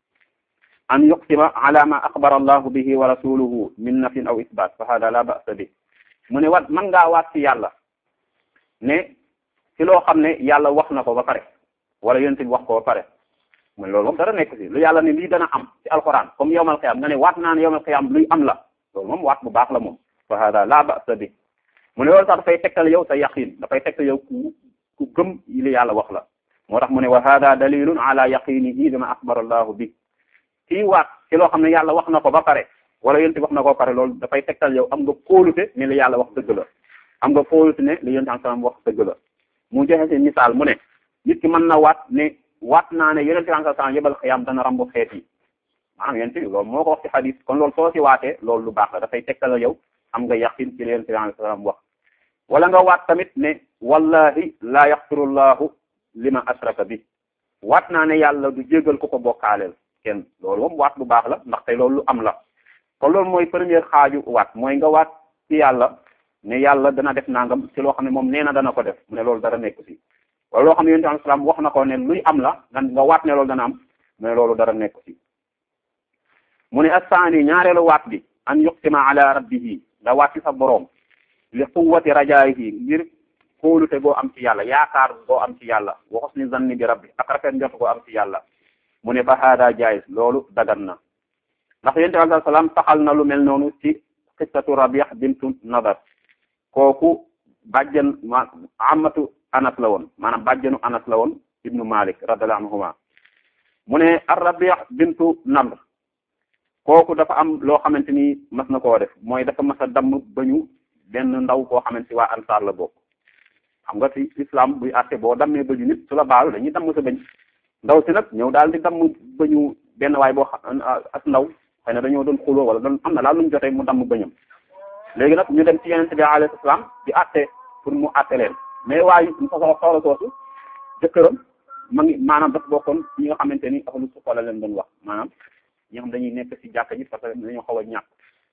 an yuqsima ala ma axbara allahu bihi wa rasuluhu min nafin aw isbat fa hada la ba'sa bi mu ne wat man ngaa waat ci yàlla ne ci loo xam ne yàlla wax na ko ba pare wala yonent bi wax ko ba pare mu ne loolu moom dara nekk ci lu yàlla ne lii dana am ci alquran comme yawmal qiyam nga ne waat naa ne yawmal qiyam luy am la loolu moom waat bu baax la moom fa hada la ba'sa bi mu ne loolu sax dafay tegtal yow sa yaqin dafay tegtal yow ku ku gëm li yàlla wax la moo tax mu ne wa hada dalilun ala yaqinihi bima axbara allahu bi kii waat ci loo xam ne yàlla wax na ko ba pare wala yonent bi wax na ko ba pare loolu dafay tegtal yow am nga kóolute ne li yàlla wax dëgg la am nga kóolute ne li yonent sallam wax dëgg la mu joxe si misaal mu ne nit ki mën na waat ne waat naa ne yonent sallam yebal xiyaam dana rambu xeet yi maanaam yonent bi loolu moo ko wax ci xadis kon loolu soo si waatee loolu lu baax la dafay tegtal yow am nga yaqin ci li yonent sallam wax wala nga waat tamit ne wallahi la yaxfirullahu lima ashraka bi waat naa ne yàlla du jégal ko ko bokkaaleel kenn loolu moom waat bu baax la ndaxte loolu lu am la kon loolu mooy première xaaju waat mooy nga waat ci yàlla ne yàlla dana def nangam ci loo xam ne moom nee na dana ko def mu ne loolu dara nekk ci wala loo xam ne yonent alayhi salaam wax na ko ne luy am la nga nga waat ne loolu dana am mu ne loolu dara nekk ci mu ne assaani ñaareelu waat bi an yuqsima ala rabbihi nga waat ci sa boroom li quwwati rajaayihi ngir kóolute goo am ci yàlla yaakaar goo am ci yàlla wa husni zanni bi rabbi ak rafet njort goo am ci yàlla mu ne fa hada jaiz loolu dagan na ndax yonent bi alayhi salaam taxal na lu mel noonu ci qissatu Rabih bintu Nadar kooku bàjjan ma amatu Anas la woon maanaam bàjjanu Anas la woon ibnu Malik radiyallahu anhuma mu ne ar-Rabih bintu Nadr kooku dafa am loo xamante ni mas na koo def mooy dafa mas a damm bañu benn ndaw koo xamante waa ansaar la bokk xam nga ci islam buy àtte boo dammee bëñu nit su la baalu dañuy damm sa bëñ ndaw si nag ñëw daal di damm bëñu benn waay boo xam as ndaw xëy na dañoo doon xuloo wala doon am na daal lu ñu jotee mu damm bëñam léegi nag ñu dem ci yeneen bi alayhi salaam di àtte pour mu àtte leen mais waaye ñu fa soxla soosu jëkkëram ma ngi maanaam dafa bokkoon ñi nga xamante ni ahlu sufa la leen doon wax maanaam ñi xam dañuy nekk ci jàkka ji parce que dañoo xaw a ñàkk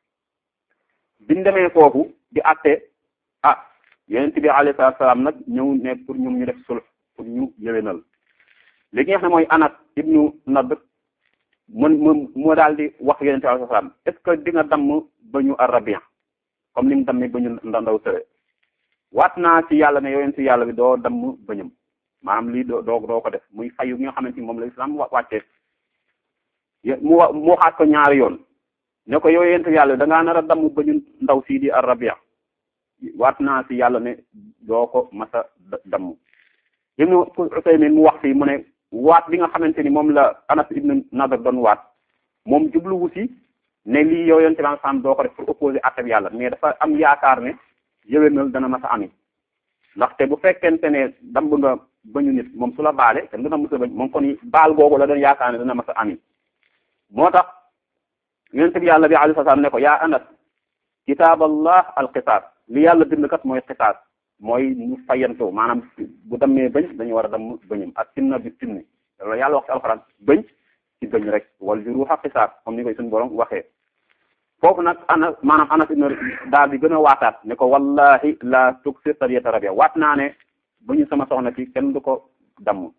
biñ demee foofu di àtte ah yeneen bi alayhi salaam nag ñëw ne pour ñoom ñu def sulh pour ñu yëwénal léegi nga xam ne mooy Anas ibnu Nadr mun mu moo daal di wax yonent bi alayhi salaam est ce que di nga damm ba ñu Arabian comme ni mu dammee ba ñu ndaw tëre waat naa ci yàlla ne yonent yàlla bi doo damm bëñam maanaam lii doo doo doo ko def muy fayu gi nga xamante ni moom la islam wàccee mu wa mu waxaat ko ñaari yoon ne ko yow yonent yàlla bi da ngaa nar a damm ba ñu ndaw sii di Arabia waat naa ci yàlla ne doo ko masa damm Ibnu Usaymin mu wax fii mu ne waat bi nga xamante ni moom la Anas ibn Nadr doon waat moom jubluwu si ne lii yow yonent bi sam doo ko def pour opposer àtte bi yàlla mais dafa am yaakaar ne yëwénal dana mas a ami ndaxte bu fekkente ne damb nga bañu nit moom su la baale te dana mës a bañ moom kon baal googu la doon yaakaar ne dana mas a ami moo tax yonent bi yàlla bi alayhi salaam ne ko yaa Anas kitaaballah alqisaas li yàlla bind kat mooy qisaas mooy ñu fayantoo maanaam bu dammee bëñ dañu war a damm bëñam ak sinna bi sinni loolu yàlla wax ci alxuraan bëñ ci bëñ rek wal juruha qisaas comme ni koy suñu borom waxee foofu nag ana maanaam anas ibn daal di gën a waataat ne ko wallahi la tuksir sariyata rabia waat naa ne bëñu sama soxna ci kenn du ko damm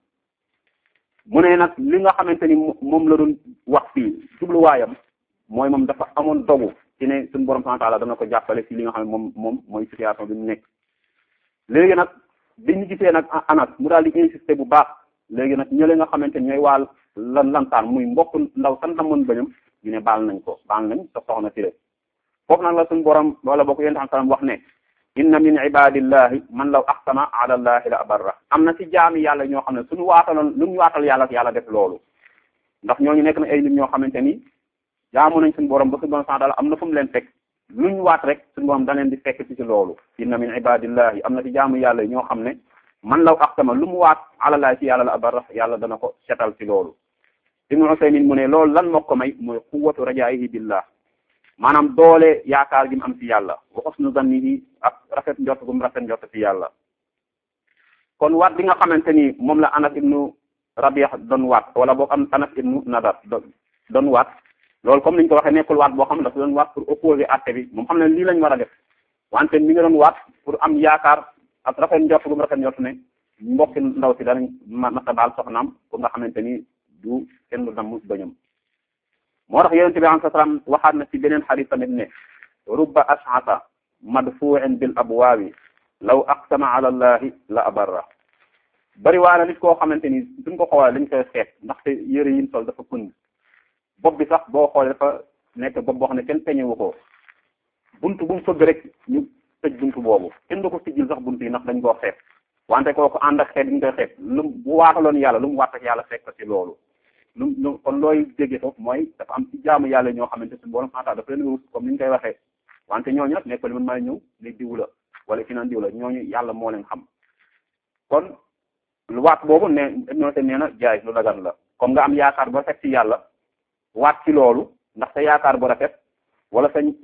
mu ne nag li nga xamante ni moom la doon wax fii jubluwaayam mooy moom dafa amoon dogu ci ne suñu borom subhanahu wa ta'ala dana ko jàppale ci li nga xam ne moom moom mooy situation bi mu nekk léegi nag biñu gisee nag anas mu daal di insister bu baax léegi nag ñële nga xamante ni ñooy waal lan lantaan muy mbokk ndaw san damoon bañam ñu ne baal nañ ko baal nañ sa soxna si rek foofu nag la suñu borom wala boo ko yonent am salam wax ne inna min ibadillahi man law aqsama ala allahi la abarra am na ci jaami yàlla ñoo xam ne suñu waataloon lu ñu waatal yàlla yàlla def loolu ndax ñooñu nekk na ay nit ñoo xamante ni jaamu nañ suñu borom ba suñu borom sant am na fu mu leen fekk luñ waat rek suñu borom da leen di fekk ci ci loolu inna min ibadillahi am na ci jaamu yàlla ñoo xam ne man law aqsama lu mu waat ala allahi ci yàlla la abarra yàlla dana ko setal ci loolu Ibnu Usaymin mu ne loolu lan moo ko may mooy quwwatu rajaa'ihi billah maanaam doole yaakaar gi mu am ci yàlla wa husnu zannihi ak rafet njort gu mu rafet njort ci yàlla kon waat bi nga xamante ni moom la Anas ibnu Rabi'a doon waat wala boog am Anas ibnu Nadar doon waat loolu comme niñ ko waxee nekkul waat boo xam ne dafa doon waat pour opposer àtte bi moom xam ne lii lañ war a def wante mi nga doon waat pour am yaakaar ak rafet njort gu mu rafet njort ne mbokki ndaw si danañ masa baal soxnaam pour nga xamante ni du kenn du damm bañam moo tax yonente bi alayhi salaam waxaat na ci beneen xadis tamit ne rubba ash'asa madfu'in bil abwaabi law aqsama ala allahi la abarra bari waa na nit koo xamante ni suñ ko xoolee dañ koy xeet ndaxte yëre yim sol dafa pënd bopp bi sax boo xoolee dafa nekk bopp boo xam ne kenn peñewu ko buntu bu mu fëgg rek ñu tëj buntu boobu kenn du ko tijjil sax buntu yi ndax dañ koo xeet wante kooku ànd ak xeet yi ñu koy xeet lu bu waataloon yàlla lu mu waat ak yàlla fekk ko ci loolu lu lu kon looy déggee foofu mooy dafa am ci jaamu yàlla ñoo xamante suñu borom xanaa dafa leen wut comme ni ñu koy waxee wante ñooñu nag nekkul man maay ñëw ni diw la wala ki naan diw la ñooñu yàlla moo leen xam kon lu waat boobu ne ñoo te nee na jaay lu dagan la comme nga am yaakaar bu rafet ci yàlla waat ci loolu ndax sa yaakaar bu rafet wala sa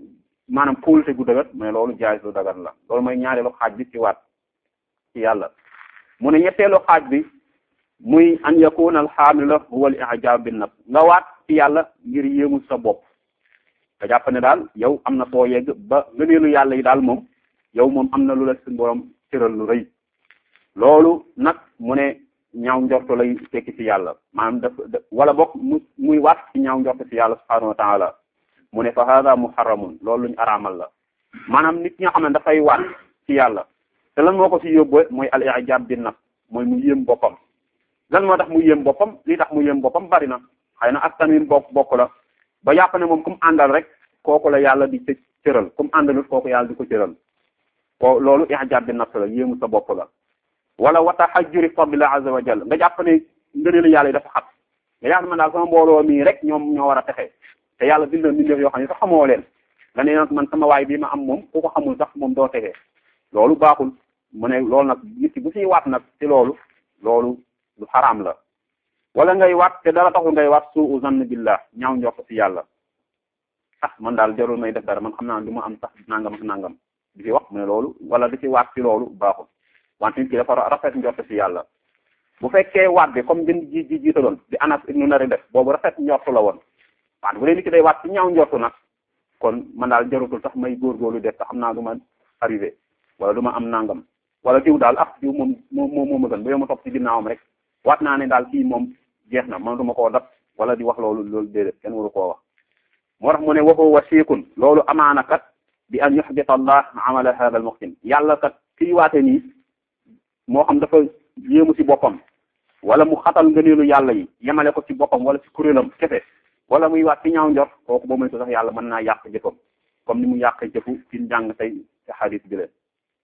maanaam kóolute gu dëgër mu ne loolu jaay lu dagar la loolu mooy ñaareelu xaaj bi ci waat ci yàlla mu ne ñetteelu xaaj bi muy an yakuna al xaamila huwa al ijab bin nafs nga waat ci yàlla ngir yéemu sa bopp nga jàpp ne daal yow am na foo yegg ba ngëneelu yàlla yi daal moom yow moom am na lu la suñu borom cëral lu rëy loolu nag mu ne ñaaw njortu lay tekki ci yàlla maanaam daf wala bokk mu muy waat ci ñaaw njortu ci yàlla subhanahu wa taala mu ne fa hada muharramun loolu luñu araamal la maanaam nit ñi nga xam ne dafay waat ci yàlla te lan moo ko ci yóbbu mooy al i'jab bin nafs mooy mu yéem boppam lan moo tax mu yéem boppam li tax mu yéem boppam bari na xëy na askan wi bokk bokk la ba yàpp ne moom kum àndal rek kooku la yàlla di cë cëral kum àndalut kooku yàlla di ko cëral ko loolu i'jab bin nafs la yéemu sa bopp la wala wata hajjuri fadlillah azza wa jalla nga jàpp ne ngëneelu yàlla yi dafa xat nga jàpp man daal sama mbooloo mii rek ñoom ñoo war a texe te yàlla bind na mbindeef yoo xam ne sax xamoo leen nga ne nag man sama waay bii ma am moom ku ko xamul sax moom doo texe loolu baaxul mu ne loolu nag nit ki bu siy waat nag ci loolu loolu lu xaraam la wala ngay waat te dara taxul ngay waat suu zann billah ñaaw njort ci yàlla ah man daal jarul may def dara man xam naa du ma am sax nangam ak nangam di fi wax mu ne loolu wala di ci waat ci loolu baaxul wante nit ki dafa rafet njort ci yàlla bu fekkee waat bi comme bin ji ji jiitaloon di anas ibnu nari def boobu rafet njortu la woon wante bu dee nit ki day waat ci ñaaw njortu nag kon man daal jarutul tax may góorgóorlu def te xam naa du ma arrivé wala du ma am nangam wala diw daal ah diw moom moom moom ma gën ba yow ma topp ci ginnaawam rek waat naa ne daal kii moom jeex na mënatuma koo dab wala di wax loolu loolu déedéet kenn waru koo wax moo tax mu ne waxoo wasiikun loolu amaana kat bi an yuxbita allah amala hada al muxsin yàlla kat kii waate nii moo xam dafa yéemu ci boppam wala mu xatal ngëneelu yàlla yi yemale ko ci boppam wala ci kuréelam kese wala muy waat ci ñaaw njort kooku boo moytu sax yàlla mën naa yàq jëfam comme ni mu yàq jëfu ci njàng tey ci xadis bi leen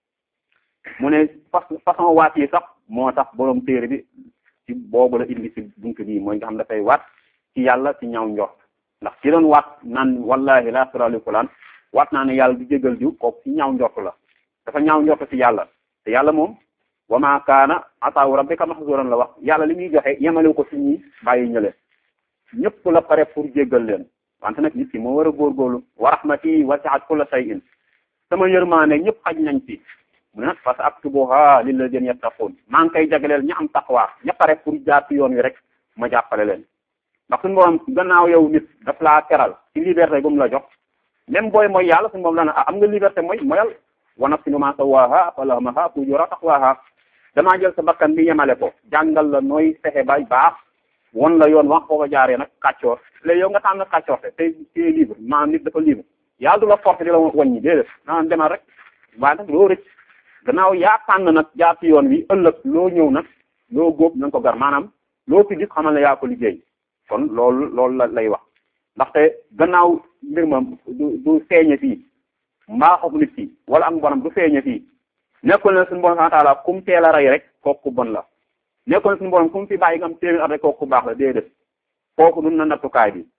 mu ne fa façon waat yi sax moo tax borom téere bi ci boobu la indi ci buntu bii mooy nga xam dafay waat ci yàlla ci ñaaw njort ndax ci doon waat naan wallahi la sirali fulaan waat naa ne yàlla du jégal diw kooku ci ñaaw njort la dafa ñaaw njort ci yàlla te yàlla moom wa ma kaana ataawu rabbika mahzuran la wax yàlla li muy joxe yemalewu ko ci ñi bàyyi ñële ñëpp la pare pour jéggal leen wante nag nit ki moo war a góorgóorlu wa rahmati wasi'at kulla shay'in sama yërmaane ñëpp xaj nañ ci mu ne nag fa sa aktubuha lilladina yattaqun maa ngi koy jagleel ña am taqwa ña pare pour jaar ci yoon wi rek ma jàppale leen ndax suñu borom gannaaw yow nit daf laa teral ci liberté bu mu la jox même booy mooy yàlla suñu borom dana am nga liberté mooy moyal wa nafsin ma sawaha fa alhamaha fujura taqwaha damaa jël sa bakkan bi yemale ko jàngal la nooy fexe bay baax won la yoon wax foofa jaaree nag kàccoor léegi yow nga tànn kàccoor te tey tey libre maanaam nit dafa libre yàlla du la forcé di la wàññi déedéet maanaam demal rek waaye nag loo rëcc gannaaw yaa tànn nag jaar ci yoon wi ëllëg loo ñëw nag loo góob na nga ko gar maanaam loo fi gis xamal ne yaa ko liggéey kon loolu loolu la lay wax ndaxte gannaaw mbir ma du du feeñe fii mbaaxu nit ki wala am bonam du feeñe fii nekkul ne suñu borom subhanahu wa ta'ala kum teel a rey rek kooku bon la nekkul ne suñu borom kum fi bàyyi nga am téeméer at rek kooku baax la déedéet kooku dun na nattukaay bi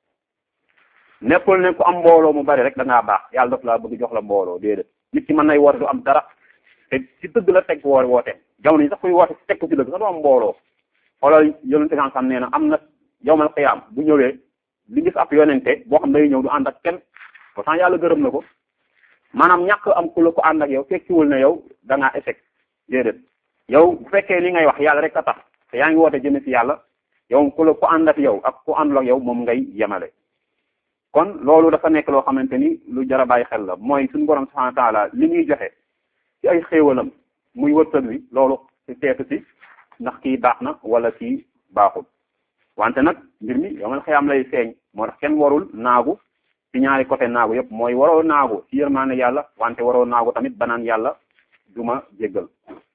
nekkul ne ku am mbooloo mu bari rek da ngaa baax yàlla daf laa bëgg jox la mbooloo déedéet nit ki mën nay woote du am dara te ci dëgg la teg woo woote jamono yi sax kuy woote teg ko ci dëgg sax du am mbooloo xoolal yonente kan xam nee na am na yowmal xiyaam bu ñëwee li gis ab yonente boo xam day ñëw du ànd ak kenn pourtant yàlla gërëm na ko maanaam ñàkk am ku la ko ànd ak yow fekkiwul ne yow da ngaa échec déedéet yow bu fekkee li ngay wax yàlla rek a tax te yaa ngi woote jëme ci yàlla yow ku la ku ànd ak yow ak ku àndul ak yow moom ngay yemale kon loolu dafa nekk loo xamante ni lu jar a bàyyi xel la mooy suñu borom subhanahu wa taala li ñuy joxe ci ay xéewalam muy wërsëg wi loolu ci seetu si ndax kii baax na wala kii baaxul wante nag mbir mi yow man xëyam lay feeñ moo tax kenn warul naagu ci ñaari côté naagu yëpp mooy waroo naagu ci yërmaane yàlla wante waroo naagu tamit banaan yàlla duma jéggal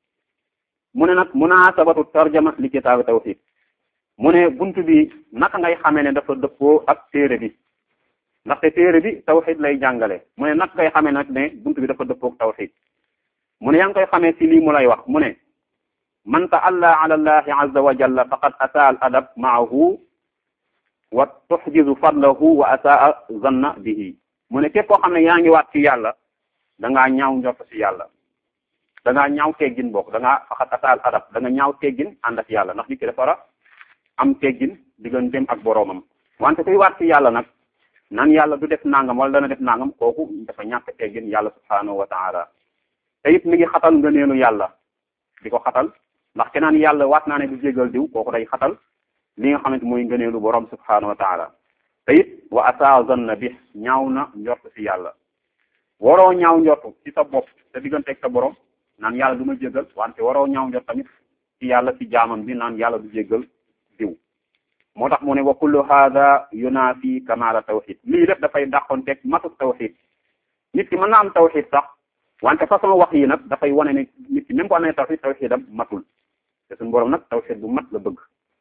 mu ne nag munaasabatu tarjama li kitaabi tawhid mu ne buntu bi naka ngay xamee ne dafa dëppoo ak téere bi ndaxte téere bi tawhid lay jàngale mu ne naka ngay xamee nag ne buntu bi dafa dëppoo ak tawhid mu ne yaa ngi koy xamee ci lii mu lay wax mu ne man ta'alla ala allahi azza wa jalla faqad asaa al adab maahu wa tuxjizu fadlahu wa asaa zanna bihi mu ne képp koo xam ne yaa ngi waat ci yàlla da ngaa ñaaw njort ci yàlla da ngaa ñaaw teggin bokk da ngaa faqad asaa al adab da nga ñaaw teggin ànd ak yàlla ndax nit ki dafa war a am teggin digganteem ak boroomam wante kuy waat ci yàlla nag nan yàlla du def nangam wala dana def nangam kooku dafa ñàkk teggin yàlla subhanahu wa taala te it mi ngi xatal ngëneelu yàlla di ko xatal ndax ke naan yàlla waat naa ne du jégal diw kooku day xatal li nga xamante mooy ngëneelu borom subhanahu wa taala te it wa asa zanna bi ñaaw na njort si yàlla waroo ñaaw njort ci sa bopp te digganteeg sa borom naan yàlla du ma jégal wante waroo ñaaw njort tamit ci yàlla ci jaamam bi naan yàlla du jégal diw moo tax mu ne wa kullu hada yunafi kamala tawxid lii def dafay dàqonteeg matu tawxid nit ki mën na am tawxid sax wante façon wax yi nag dafay wane ne nit ki même bu amee tawxid tawxidam matul te suñu borom nag tawxid bu mat la bëgg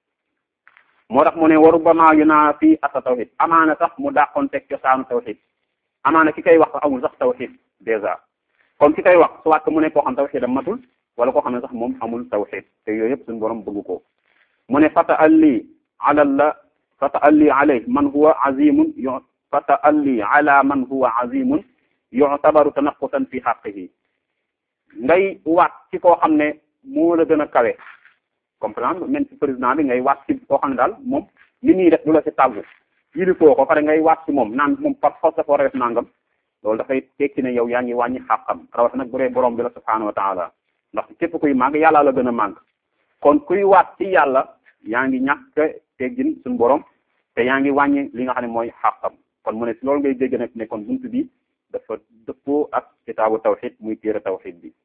moo tax mu ne wa rubbama yunafi asa tawxid amaana sax mu dàqonteeg cosaanu tawxid amaana ki koy wax sax amul sax tawxid dèjà comme ki koy wax soit que mu ne koo xam tawxidam matul wala koo xam ne sax moom amul tawxid te yooyu yëpp suñu borom bëgg ko mu ne fata alli ala la fata alli alay man huwa azimun yu fata alli ala man huwa azimun yu'tabaru tanaqusan fi haqqihi ngay waat ci koo xam ne moo la gën a kawe comprendre même ci président bi ngay waat ci koo xam ne daal moom li ñuy def du la ci tàggu yili foo ko pare ngay waat ci moom naan moom par force dafa war a def nangam loolu dafay tekki ne yow yaa ngi wàññi xàqam rawata nag bu dee borom bi la subhanahu wa taala ndax képp kuy màgg yàlla la gën a màgg kon kuy waat ci yàlla yaa ngi ñàkk teggin suñu borom te yaa ngi wàññi li nga xam ne mooy xàqam kon mu ne si loolu ngay dégg nag ne kon buntu bi dafa dëppoo ak kitaabu tawxid muy téere tawxid bi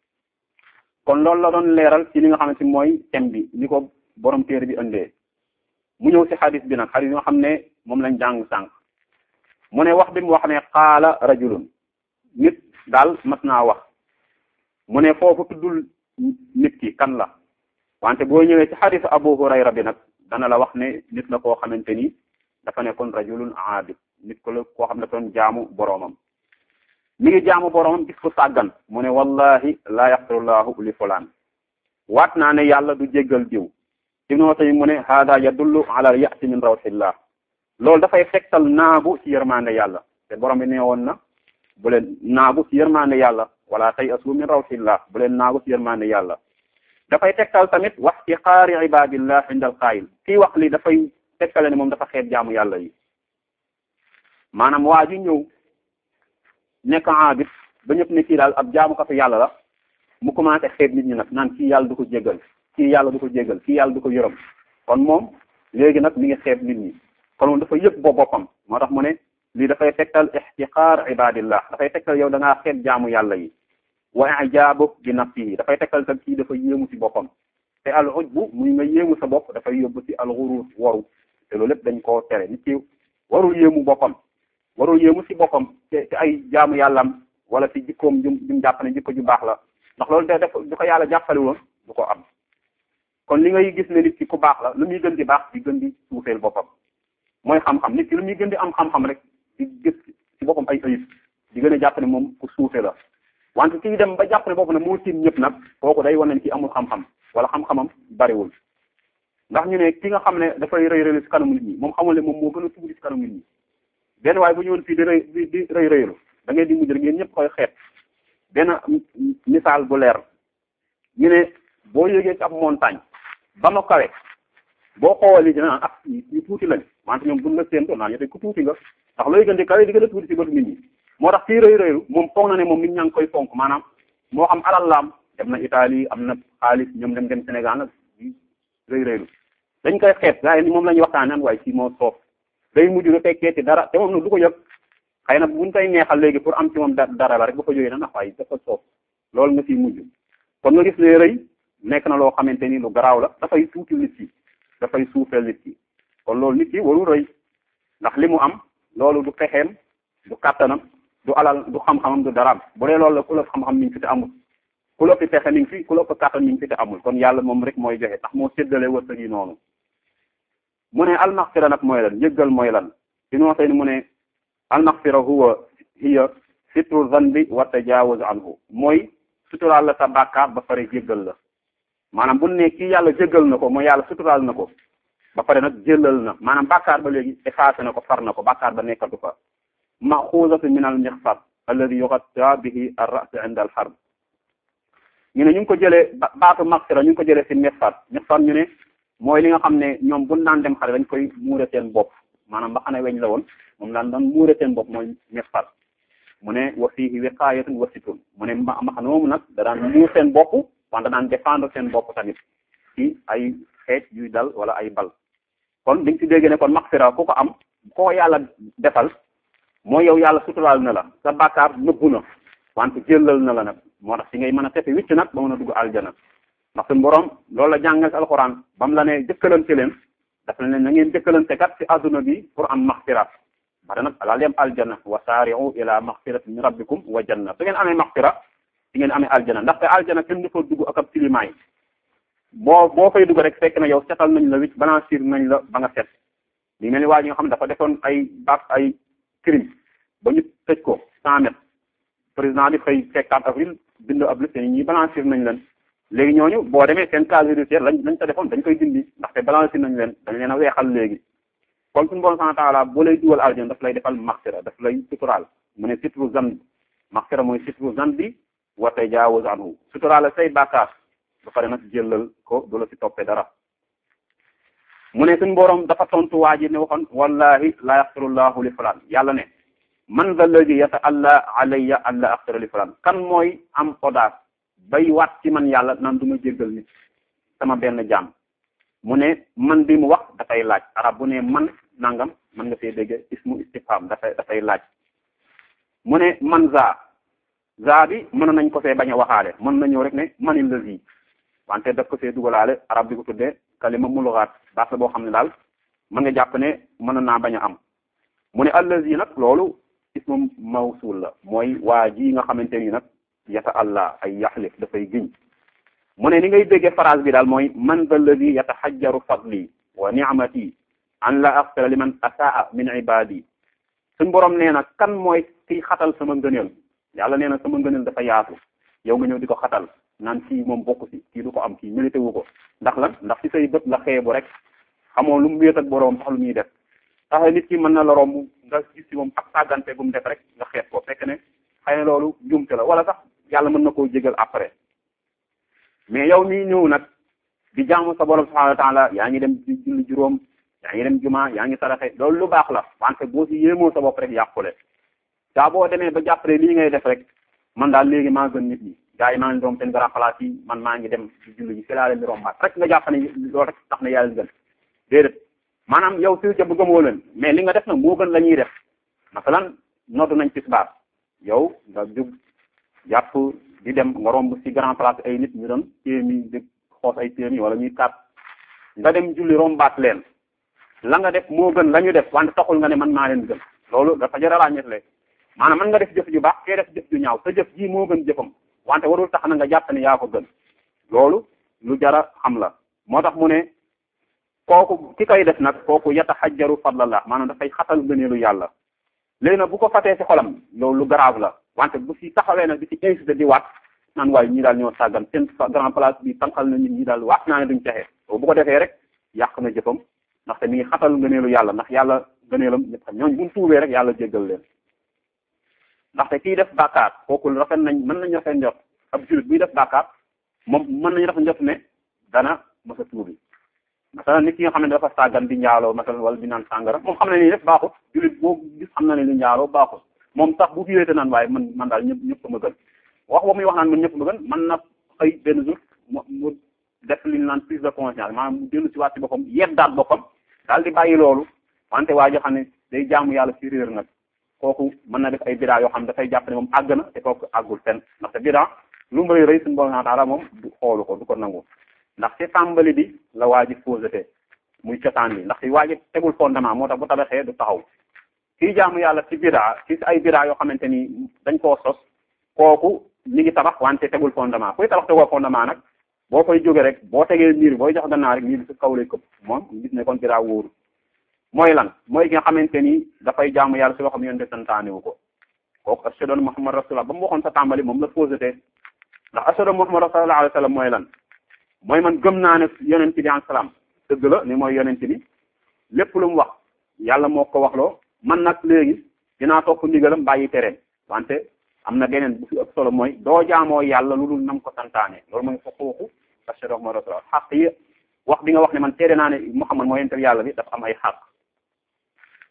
kon loolu la doon leeral ci li nga xamante mooy thème bi ni ko borom téere bi indee mu ñëw si xadis bi nag xadis yi nga xam ne moom lañ jàng sànq mu ne wax bi mu wax ne qaala rajulun nit daal mas naa wax mu ne foofu tuddul nit ki kan la wante boo ñëwee ci xadisu abu hurayra bi nag dana la wax ne nit la koo xamante ni dafa nekkoon rajulun aabid nit ko la koo xam ne doon jaamu boroomam mi ngi jaamu boroomam gis ko sàggan mu ne wallahi la yaxfirullahu li fulaan waat naa ne yàlla du jéggal diw ibnu watay mu ne hada yadullu ala al ya'si min rawxillah loolu dafay tegtal naagu ci yërmande yàlla te borom bi ne woon na bu leen naagu ci yërmande yàlla wala tay asu min rawxillah bu leen naagu ci yërmande yàlla dafay tegtal tamit wax ci xaari ibadillah inda al qaayil kii wax li dafay tegtale ne moom dafa xeet jaamu yàlla yi maanaam waa ji ñëw nekk aabit ba ñëpp ne kii daal ab jaamukatu yàlla la mu commencé xeet nit ñi nag naan kii yàlla du ko jéggal kii yàlla du ko jéggal kii yàlla du ko yërëm kon moom léegi nag mi ngi xeet nit ñi kon moom dafa yëg bo boppam moo tax mu ne lii dafay tegtal ixtiqaar ibadillah dafay tegtal yow da ngaa xeet jaamu yàlla yi wa ijaabu bi nafsihi dafay tegtal tam kii dafa yéemu ci boppam te al ujbu muy nga yéemu sa bopp dafay yóbbu ci al ghurur waru te loolu lépp dañ koo tere nit ki warul yéemu boppam warul yéemu ci boppam te te ay jaamu yàllam wala ci jikkoom jum jum jàpp ne jikko ju baax la ndax loolu da def du ko yàlla jàppale woon du ko am kon li ngay gis ne nit ki ku baax la lu muy gën di baax di gën di suufeel boppam mooy xam-xam nit ki lu muy gën di am xam-xam rek di gis ci boppam ay ayib di gën a jàpp ne moom ku suufe la wante kii dem ba jàpp ne bopp ne moo tiim ñëpp nag kooku day wane ne ki amul xam-xam wala xam-xamam bariwul ndax ñu ne ki nga xam ne dafay rëy rëylu ci kanamu nit ñi moom xamul ne moom moo gën a tuuti ci kanamu nit ñi benn waaye bu ñëwoon fii di rëy di di rëy rëylu da ngay di mujj rek ngeen ñëpp koy xeet benn misaal bu leer ñu ne boo yéegee ci ab montagne ba ma kawe boo xoolee dina naan ah ñu tuuti lañ wante ñoom buñ la séentoo naan yow ku tuuti nga ndax looy gën di kawe di gën a tuuti ci bëtu nit ñi moo tax kii rëy rëylu moom foog na ne moom nit ñaa ngi koy fonk maanaam moo xam alal laam dem na Italie am na xaalis ñoom dem dem Sénégal nag rëy rëylu dañ koy xeet gars yi moom la ñuy waxtaan naan waaye kii moo soof day mujj lu tekkee ci dara te moom nag du ko yëg xëy na buñ koy neexal léegi pour am ci moom dara la rek ba ko jógee na ndax waaye dafa soof loolu nga ciy mujj kon nga gis ne rëy nekk na loo xamante ni lu garaaw la dafay tuuti nit ki dafay suufeel nit ki kon loolu nit ki warul rëy ndax li mu am loolu du pexeem du kàttanam du alal du xam-xamam du daraam bu dee loolu la ku la xam-xam mi ngi fi te amul ku la fi pexe mi ngi fi ku la fi kàttan mi ngi fi te amul kon yàlla moom rek mooy joxe tax moo séddale wërsëg yi noonu mu ne almaxfira nag mooy lan njëggal mooy lan si noo xëy ni mu ne almaxfira huwa hiya sitru zanbi wa tajawuz anhu mooy suturaal la sa bàkkaar ba pare jéggal la maanaam bu ne kii yàlla jéggal na ko mooy yàlla suturaal na ko ba pare nag jëlal na maanaam bàkkaar ba léegi effacé na ko far na ko bàkkaar ba nekkatu fa maxuusatu min al mixfar alladi yugatta bihi ar ras inda al harb ñu ne ñu ngi ko jëlee baatu maxfira ñu ngi ko jëlee si mixfar mixfar ñu ne mooy li nga xam ne ñoom buñ daan dem xare dañ koy muure seen bopp maanaam ba xane weñ la woon moom daan daan muure seen bopp mooy mexfar mu ne wa fiihi wiqaayatun wa sitrun mu ne ma maxana moomu nag da daan muur seen bopp wante daan défendre seen bopp tamit ci ay xeej yuy dal wala ay bal kon dañ ci dégg ne kon maxfira ku ko am koo yàlla defal mooy yow yàlla suturaal na la sa bàkkaar nëbbu na wante jëlal na la nag moo tax si ngay mën a tefe wicc nag ba mën a dugg aljana ndax suñu borom loolu la jàngal si alxuraan ba mu la ne jëkkalante leen daf la ne na ngeen jëkkalante kat si adduna bi pour am maxfira bare nag laal yem aljana wa saari'u ila maxfiratin min rabbikum wa janna su ngeen amee maxfira si ngeen amee aljana ndaxte aljana kenn du fa dugg ak ab tilimaay boo boo fay dugg rek fekk na yow setal nañ la wicc blanchir nañ la ba nga set li mel ni waa ñi nga xam ne dafa defoon ay baax ay crime ba ñu tëj ko cent mètres président bi xëy fekk 4 avril bind ab liste ñi blanchir nañ leen léegi ñooñu boo demee seen casier judiciaire lañ lañ ko defoon dañ koy dindi ndaxte blanchir nañ leen dañ leen a weexal léegi kon suñu borom subhanahu wa ta'ala boo lay dugal aljana daf lay defal maxfira daf lay suturaal mu ne sitru zan maxfira mooy sitru zan bi wa tajaawuz anhu suturaal say bàkkaar ba pare nag jëlal ko du la si toppee dara mu ne suñu borom dafa tontu waa ji ne waxoon wallahi la yaxfirullahu li fulaan yàlla ne man da ladi yata'alla alayya an la axfira li fulaan kan mooy am audace bay waat ci man yàlla nan du ma jéggal nit sama benn jaam mu ne man bi mu wax dafay laaj arab bu ne man nangam man nga fee dégg ismu istifham dafay dafay laaj mu ne man za za bi mën nañ ko fee bañ a waxaale mën na ñëw rek ne manil lazi wante daf ko fee dugalaale arab di ko tuddee kalima mulghaat baat la boo xam ne daal mën nga jàpp ne mën naa bañ a am mu ne allazi nag loolu ismu mawsul la mooy waa ji nga xamante ni nag yata allah ay yaxlif dafay giñ mu ne ni ngay déggee phrase bi daal mooy man da allazi yataxajjaru fadli wa ni'mati an la axfira liman asaa min ibadi suñ borom nee na kan mooy kiy xatal sama ngëneel yàlla nee na sama ngëneel dafa yaatu yow nga ñëw di ko xatal naan kii moom bokk si kii du ko am kii mérité wu ko ndax lan ndax ci say bët la xeebu rek xamoo lu mu wéet ak boroom sax lu muy def tax nit ki mën na la romb nga gis ci moom ak sàggante bu mu def rek nga xeet ko fekk ne xëy na loolu jumte la wala sax yàlla mën na koo jégal après mais yow mii ñëw nag di jaamu sa borom subhanahu wa ta'ala yaa ngi dem di julli juróom yaa ngi dem juma yaa ngi saraxe loolu lu baax la wante boo si yéemoo sa bopp rek yàqule daa boo demee ba jàppale lii ngay def rek man daal léegi maa gën nit ñi gaa yi maa ngi doom seen grand place yi man maa ngi dem ci julli ji fi laa leen di rombaat rek nga jàpp ne loolu rek tax na yàlla gën déedéet maanaam yow si ca bëggamoo leen mais li nga def nag moo gën la ñuy def masalan noddu nañ tisbaar yow nga jug jàpp di dem nga romb si grand place ay nit ñu doon téemi di xoos ay téemi wala ñuy kat nga dem julli rombaat leen la nga def moo gën la ñu def wante taxul nga ne man maa leen gën loolu dafa jar a ràññetle maanaam man nga def jëf ju baax kee def jëf ju ñaaw sa jëf ji moo gën jëfam wante warul tax na nga jàpp ne yaa ko gën loolu lu jara xam la moo tax mu ne kooku ki koy def nag kooku yataxajjaru fadlallah maanaam dafay xatal gëneelu yàlla léegi nag bu ko fatee ci xolam loolu lu grave la wante bu si taxawee nag di ci incité di waat naan waaye ñii daal ñoo sàggan seen grand place bi tànqal na nit ñi daal waat naa ne duñ texe bu ko defee rek yàq na jëfam ndaxte mi ngi xatal ngëneelu yàlla ndax yàlla ngëneelam ñëpp xam ñooñu buñ tuubee rek yàlla jéggal leen ndaxte kii def bàkkaar kooku rafet nañ mën nañ rafet njot ab julit buy def bàkkaar moom mën nañ rafet njot ne dana masa tuubi masalan nit ki nga xam ne dafa sàggan di njaaloo masalan wala di naan sàngara moom xam na ni def baaxut julit boo gis xam na ne li njaaloo baaxut moom sax bu fiwéete naan waaye man man daal ñëpp ñëpp ma gën wax ba muy wax naan man ñëpp ma gën man na xëy benn jour mu mu def li ñu naan prise de conscience maanaam mu dellu si waat ci boppam yeddaat boppam daal di bàyyi loolu wante waa joo xam ne day jaamu yàlla ci réer nag kooku mën na def ay bidaa yoo xam ne dafay jàpp ne moom àgg na te kooku àggul fenn ndaxte bidaa lu mu rëy rëy suñu borom taala moom du xoolu ko du ko nangu ndax ci tàmbali bi la waa ji posité muy cosaan bi ndax ci waa ji tegul fondement moo tax bu tabaxee du taxaw kii jaamu yàlla ci bidaa ci ay bidaa yoo xamante ni dañ koo sos kooku mi ngi tabax wante tegul fondement kuy tabax tegoo fondement nag boo koy jóge rek boo tegee miir booy jox gannaaw rek miir bi su kaw lay këpp moom gis ne kon bidaa wóoru mooy lan mooy ki nga xamante ni dafay jaamu yàlla si loo xam ne yonte santaane wu ko kooku ashhadu anna muhammad rasulullah ba mu waxoon sa tàmbali moom la posité ndax ashhadu anna muhammad rasulullah alayhi wasallam mooy lan mooy man gëm naa ne yonent bi alayhi salaam dëgg la ni mooy yonent bi lépp lu mu wax yàlla moo ko waxloo man nag léegi dinaa topp ndigalam bàyyi tereem wante am na beneen bu fi ëpp solo mooy doo jaamoo yàlla lu dul nam ko santaane loolu mooy xuquuqu ashhadu anna muhammad rasulullah xaq yi wax bi nga wax ne man teere naa ne muhammad mooy yonent yàlla bi dafa am ay xaq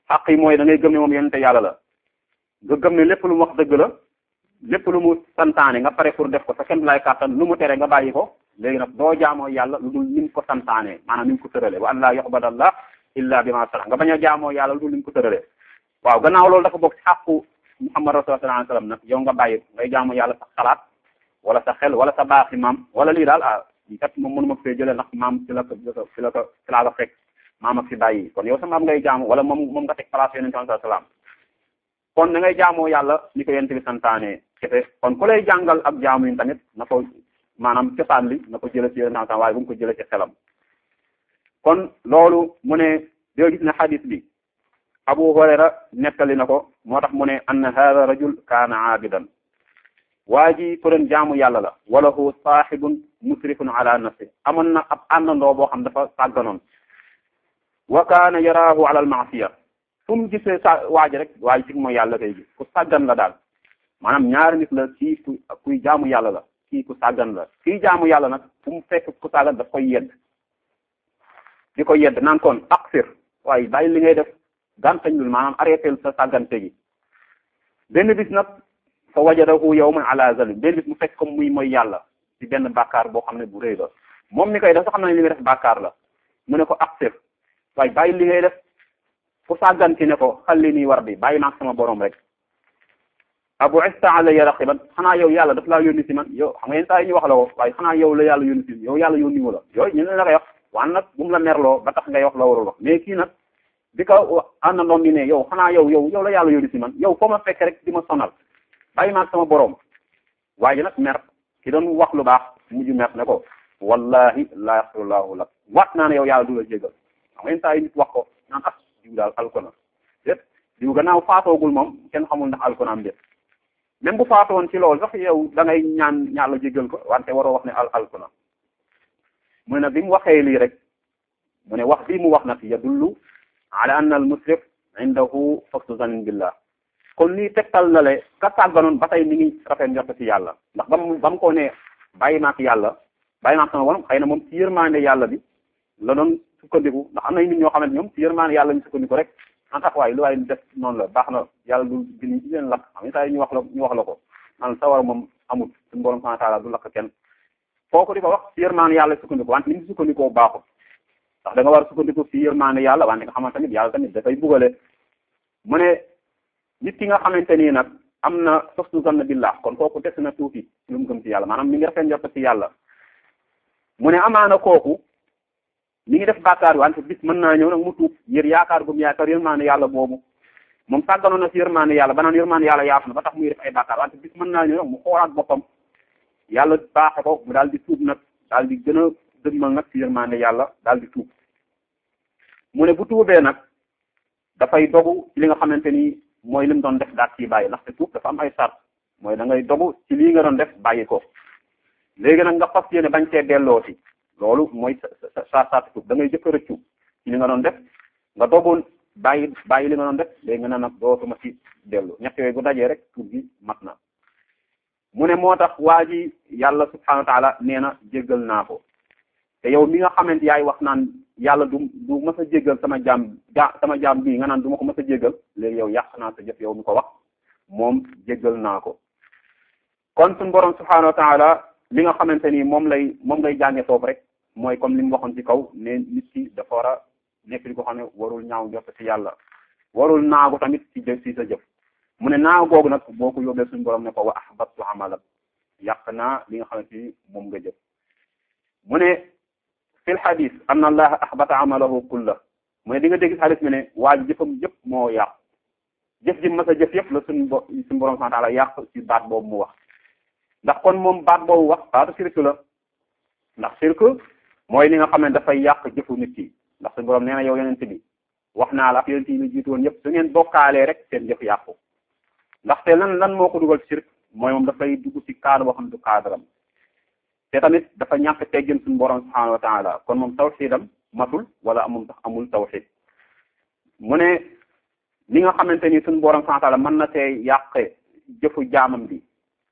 xaq yi mooy da ngay gëm ne moom yonente yàlla la nga gëm ne lépp lu mu wax dëgg la lépp lu mu santaane nga pare pour def ko sa kenn lay kàttan lu mu tere nga bàyyi ko léegi nag doo jaamoo yàlla lu dul ni mu ko santaane maanaam ni mu ko tërale wa an laa yu'badallah illa bima sara nga bañ a jaamoo yàlla lu dul ni mu ko tërale waaw gannaaw loolu dafa bokk ci xàqu muhammad rasul sallallahu alayhi wasallam nag yow nga bàyyi ngay jaamu yàlla sa xalaat wala sa xel wala sa baaxi maam wala lii daal ah kat moom mënu ma fee jëlee ndax maam ci la ko ci la ko ci laa ko fekk maam ak fi bàyyi kon yow sa maam ngay jaamu wala moom moom nga teg place yonente sallallahu alayhi wasallam kon da ngay jaamoo yàlla ni ko yonent bi santaane kese kon ku lay jàngal ak jaamu yi tamit na ko maanaam cosaan li na ko jëlee ci yonent waaye bu mu ko jëlee ci xelam kon loolu mu ne doo gis ne xadis bi Abu Hurayra nettali na ko moo tax mu ne anna hada rajul kaana aabidan waa ji ko doon jaamu yàlla la wala hu saaxibun musrifun ala nafsi amoon na ab àndandoo boo xam dafa sàgganoon wa kaana yaraahu ala al maasiya fu mu gisee sa waa ji rek waa ji ci mooy yàlla kay gis ku sàggan la daal maanaam ñaari nit la kii ku kuy jaamu yàlla la kii ku sàggan la kii jaamu yàlla nag fu mu fekk ku sàggan daf koy yedd di ko yedd naan kon aqsir waaye bàyyi li ngay def gàntañ lul maanaam arrêté sa sàggante gi benn bis nag fa wajadahu yawman ala zalim benn bis mu fekk comme muy mooy yàlla ci benn bàkkaar boo xam ne bu rëy la moom mi koy def sax xam na ne li muy def bàkkaar la mu ne ko aqsir waaye bàyyi li ngay def fu sàgganti ne ko xalli nii war bi bàyyi maag sama borom rek abu ista alayya raqiban xanaa yow yàlla daf laa yónni si man yow xam nga yenn saa yi ñu wax la ko waaye xanaa yow la yàlla yónni si yow yàlla yónni wu la yooyu ñu ne la koy wax waan nag bu mu la merloo ba tax ngay wax la warul wax mais kii nag bi ko àndandoom bi ne yow xanaa yow yow yow la yàlla yónni si man yow foo ma fekk rek di ma sonal bàyyi maag sama borom waaye nag mer ki doon wax lu baax mujj mer ne ko wallahi la yaxfirullahu lak waat naa ne yow yàlla du la jégal xam nga yenn saa yi nit wax ko naan ah diw daal alkona déet diw gannaaw faatoogul moom kenn xamul ndax alkonaam déet même bu faatoon ci loolu sax yow da ngay ñaan ñaala jégal ko wante waroo wax ne al alkona mu ne nag bi mu waxee lii rek mu ne wax bii mu wax nag yadullu ala anna al musrif indahu husnu zannin billah kon lii tegtal na le ka sàgganoon ba tey mi ngi rafet njort ci yàlla ndax ba mu ba mu ko ne bàyyi maak yàlla bàyyi maak sama borom xëy na moom ci yërmande yàlla bi la doon sukkandiku ndax am na nit ñoo xamante ñoom ci yërmande yàlla ñu sukkandiku rek en tax waaye lu waaye def noonu la baax na yàlla du bini ci leen lakk xam nga ñu wax la ñu wax la ko naan sawar moom amul suñu borom subhanahu wa ta'ala du lakk kenn kooku di ko wax ci yërmande yàlla sukkandiku wante ni mu sukkandikoo baaxul ndax da nga war a sukkandiku ci yërmande yàlla wante nga xamante tamit yàlla tamit dafay bugale mu ne nit ki nga xamante nii nag am na husnu zann billah kon kooku des na tuuti lu mu gëm ci yàlla maanaam mi ngi rafet njort ci yàlla mu ne amaana kooku mi ngi def bàkkaar wante bis mën naa ñëw nag mu tuub yër yaakaar gum yaakaar yërmaande yàlla boobu moom sàgganoon na ci yërmaande yàlla ba naan yërmaande yàlla yaatu na ba tax muy def ay bàkkaar wante bis mën naa ñëw nag mu xoolaat boppam yàlla baaxe ko mu daal di tuub nag daal di gën a dëgmal nag ci yërmaande yàlla daal di tuub mu ne bu tuubee nag dafay dogu ci li nga xamante ni mooy li mu doon def daal ciy bàyyi ndaxte tuub dafa am ay sart mooy da ngay dogu ci lii nga doon def bàyyi ko léegi nag nga fas yéene bañ cee delloo ci loolu mooy sa sa sa tuub da ngay jëkk a rëccu ci li nga doon def nga dogoon bàyyi bàyyi li nga doon def léegi nga ne nag dootuma ci dellu ñett yooyu bu dajee rek tuub gi mat na mu ne moo tax waa ji yàlla subhanahu wa taala nee na jéggal naa ko te yow mi nga xamante yaay wax naan yàlla du du mas a jéggal sama jaam ja sama jaam bii nga naan du ma ko mas a jéggal léegi yow yàq naa sa jëf yow mi ko wax moom jéggal naa ko kon suñu borom subhanahu wa taala li nga xamante ni moom lay moom lay jànge foofu rek mooy comme li mu waxoon ci kaw ne nit ki dafa war a nekk li ko xam ne warul ñaaw njort ci yàlla warul naagu tamit ci jëf ci sa jëf mu ne naagu googu nag boo ko yóbbee suñu borom ne ko wa ahbattu amalak yàq naa li nga xamante ni moom nga jëf mu ne fil xadis anna allaha ahbata amalahu kulla mu ne di nga dégg xadis mi ne waa ji jëfam yëpp moo yàq jëf ji mas a jëf yëpp la suñu bo suñu borom subhanahu wa ta'ala yàq ci baat boobu mu wax ndax kon moom baat boobu wax baatu sirk la ndax sirk mooy li nga xam ne dafay yàq jëfu nit ki ndax suñu borom nee na yow yonent bi wax naa la ak yonent yi ñu jiitu woon yëpp su ngeen bokkaalee rek seen jëf yàqu ndaxte lan lan moo ko dugal ci sirk mooy moom dafay dugg ci cadre boo xam ne du cadre am te tamit dafa ñàkk teggin suñu borom subhanahu wa taala kon moom tawxidam matul wala amul sax amul tawxid mu ne li nga xamante ni suñu borom subhanahu wa taala mën na see yàqe jëfu jaamam bi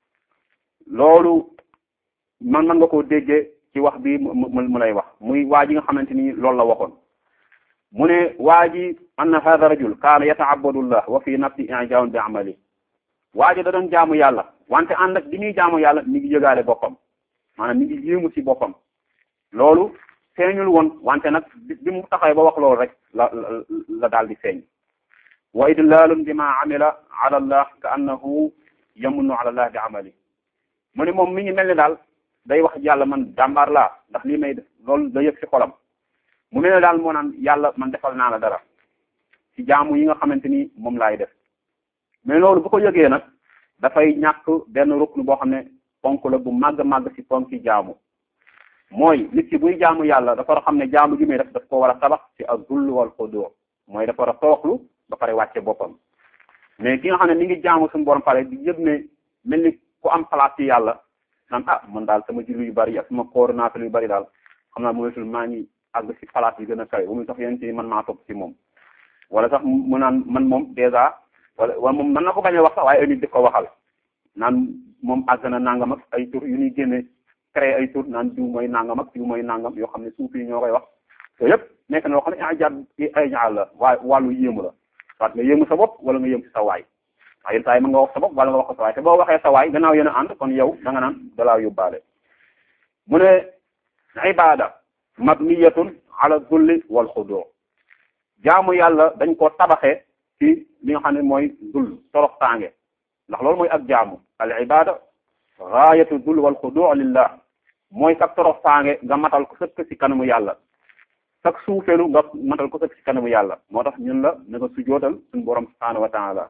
loolu man mën nga koo déggee ci wax bi mu mu lay wax muy waa ji nga xamante ni loolu la waxoon mu ne waa ji anna hada rajul kaana yataabadullah wa fi nafsi ijaabun bi amali waa ji da doon jaamu yàlla wante ànd ak bi muy jaamu yàlla mi ngi yëgaale boppam maanaam mi ngi yéemu ci boppam loolu feeñul woon wante nag bi mu taxawee ba wax loolu rek la la daal di feeñ wa idlalun bima amila ala allah ka annahu yamunnu ala allah bi amali mu ne moom mi ngi mel ni daal day wax yàlla man jàmbaar laa ndax lii may def loolu da yëg ci xolam mu mel ne daal moo naan yàlla man defal naa la dara ci jaamu yi nga xamante ni moom laay def mais loolu bu ko yëgee nag dafay ñàkk benn rukn boo xam ne ponk la bu màgg màgg ci ponk ci jaamu mooy nit ki buy jaamu yàlla dafa war a xam ne jaamu gi muy def daf ko war a tabax ci ak zull wal xudu mooy dafa war a tooxlu ba pare wàcce boppam mais ki nga xam ne mi ngi jaamu suñu borom pare di yëg ne mel ni ku am place ci yàlla naan ah man daal sama julli yu bari ak sama coordinateur yu bari daal xam naa moytul maa ngi àgg ci place yi gën a kawe ba muy tax yéen ci man maa topp ci moom wala sax mu naan man moom dèjà wala wala moom mën na ko bañ a wax sax waaye ay nit di ko waxal naan moom àgg na nangam ak ay tur yu ñuy génne créé ay tur naan diw mooy nangam ak diw mooy nangam yoo xam ne suuf yi ñoo koy wax te yëpp nekk na loo xam ne ijaab ay ñaar la waaye wàllu yéemu la soit nga yéemu sa bopp wala nga yéemu ci sa waay waaye yenn saa yi mën nga wax sa bopp wala nga wax ko sa waay te boo waxee sa waay gannaaw yéen a ànd kon yow da nga naan dalaa yóbbaale mu ne ibada mabniyatun ala zulli wal xudu jaamu yàlla dañ ko tabaxee ci li nga xam ne mooy dul torox tànge ndax loolu mooy ak jaamu al ibada gaayatu dul wal xudu lillah mooy sag torox tànge nga matal ko sëkk ci kanamu yàlla sag suufelu nga matal ko sëkk ci kanamu yàlla moo tax ñun la na nga sujootal suñu borom subhanahu wa taala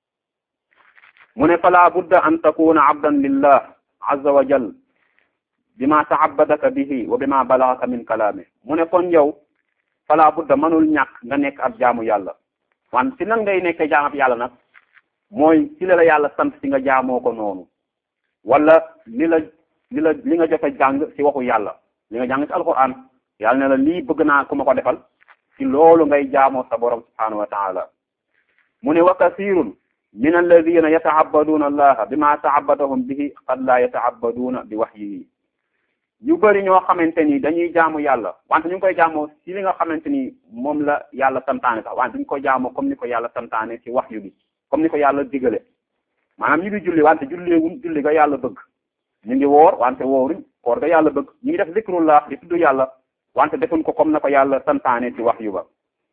mu ne fala budda an takuna abdan lillah azza wa jal bima taabadaka bihi wa bima balagaka min kalaami mu ne kon yow fala budda mënul ñàkk nga nekk ab jaamu yàlla wan si nan ngay nekkee jaam ab yàlla nag mooy ci la la yàlla sant si nga jaamoo ko noonu wala li la li la li nga jot a jàng si waxu yàlla li nga jàng si alquran yàlla ne la lii bëgg naa ku ma ko defal ci loolu ngay jaamoo sa borom subhanahu wa taala mu ne wa kasirun min alladina yata'abbaduna allaha bima ta'abbadahum bihi qad la yata'abbaduna bi wahyihi ñu bëri ñoo xamante ni dañuy jaamu yàlla wante ñu ngi koy jaamoo ci li nga xamante ni moom la yàlla santaane sax wante ñu ko jaamoo comme ni ko yàlla santaane ci wahyu bi comme ni ko yàlla digale maanaam ñu ngi julli wante julleewuñ julli ga yàlla bëgg ñu ngi woor wante wooruñ koor ga yàlla bëgg ñu ngi def zikrullah di tudd yàlla wante defuñ ko comme na ko yàlla santaane ci wahyu ba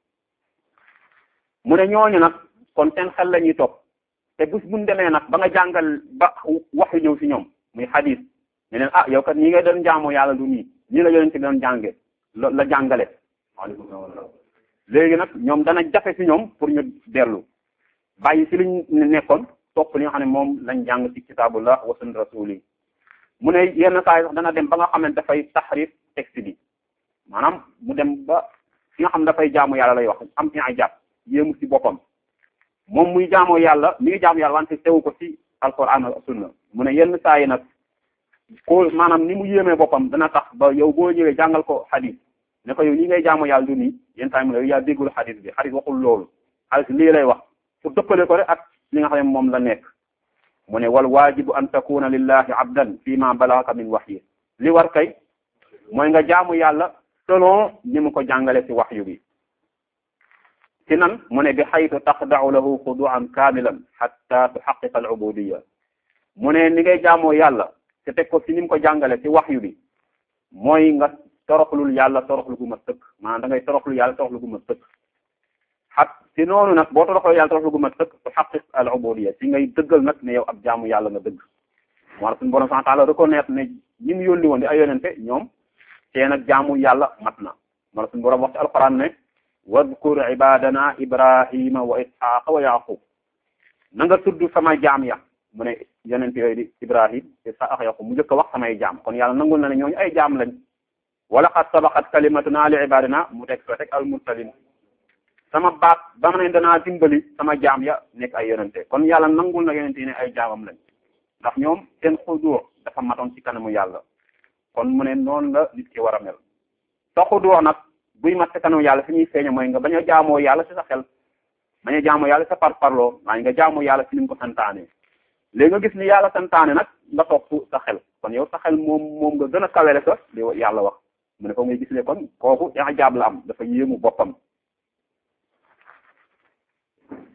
mu ne ñooñu nag kon seen xel la ñuy topp te bés buñ demee nag ba nga jàngal ba wax yu ñëw ci ñoom muy xadis ne leen ah yow kat ñi ngay doon jaamoo yàlla du nii ñii la yonente doon jànge la jàngale waaleykum salaam léegi nag ñoom dana jafe ci ñoom pour ñu dellu bàyyi ci liñ nekkoon topp li nga xam ne moom lañ jàng ci kitabullah wa sunna rasuli mu ne yenn saa yi sax dana dem ba nga xam ne dafay taxrif texte bi maanaam mu dem ba fi nga xam ne dafay jaamu yàlla lay wax am i'jab yéemu ci boppam moom muy jaamoo yàlla mi ngi jaamu yàlla wante tewu ko ci alquran ak sunna mu ne yenn saa yi nag ko maanaam ni mu yéemee boppam dana tax ba yow boo ñëwee jàngal ko xadis ne ko yow lii ngay jaamoo yàlla du nii yenn saa yi mu ne yow yaa déggul xadis bi xadis waxul loolu xadis lii lay wax pour dëppale ko rek ak li nga xam ne moom la nekk mu ne wal waajibu an takuna lillahi abdan fi ma balagaka min wahyi li war kay mooy nga jaamu yàlla selon ni mu ko jàngale ci wahyu bi ci nan mu ne bi xaytu taxda'u lahu xudu'an kaamilan hatta tuxaqiqa al ubudiyya mu ne ni ngay jaamoo yàlla te teg ko ci ni mu ko jàngale ci wahyu bi mooy nga toroxlul yàlla toroxlu gu ma sëkk maanaam da ngay toroxlu yàlla toroxlu gu ma sëkk xat ci noonu nag boo toroxloo yàlla toroxlu gu ma sëkk tuxaqiq al ubudiyya ci ngay dëggal nag ne yow ab jaamu yàlla nga dëgg moo tax suñu borom subhanahu wa ta'ala reconnaître ne ñi mu yónni woon di ay yonente ñoom seen ak jaamu yàlla mat na moo tax suñu borom wax ci alquran ne wadkur ibadana ibrahima wa ishaqa wa yaqub na nga tudd sama jaam ya mu ne yonent yooyu di ibrahim ishaq yaqub mu njëkk a wax samay jaam kon yàlla nangul na ne ñooñu ay jaam lañ wala qad sabaqat kalimatuna li ibadina mu teg soo teg al mursalin sama baat ba ma ne danaa dimbali sama jaam ya nekk ay yonente kon yàlla nangul na yonent yi ne ay jaamam lañ ndax ñoom seen xudur dafa matoon ci kanamu yàlla kon mu ne noonu la nit ki war a mel sa xudur nag buy mat sa kanamu yàlla fi ñuy feeñe mooy nga bañ a jaamoo yàlla ci sa xel bañ a jaamoo yàlla sa par parloo waaye nga jaamoo yàlla ci ni mu ko santaane léegi nga gis ni yàlla santaane nag nga topp sa xel kon yow sa xel moom moom nga gën a kawele sa li yàlla wax mu ne ko ngay gis le kon kooku ijaab la am dafa yéemu boppam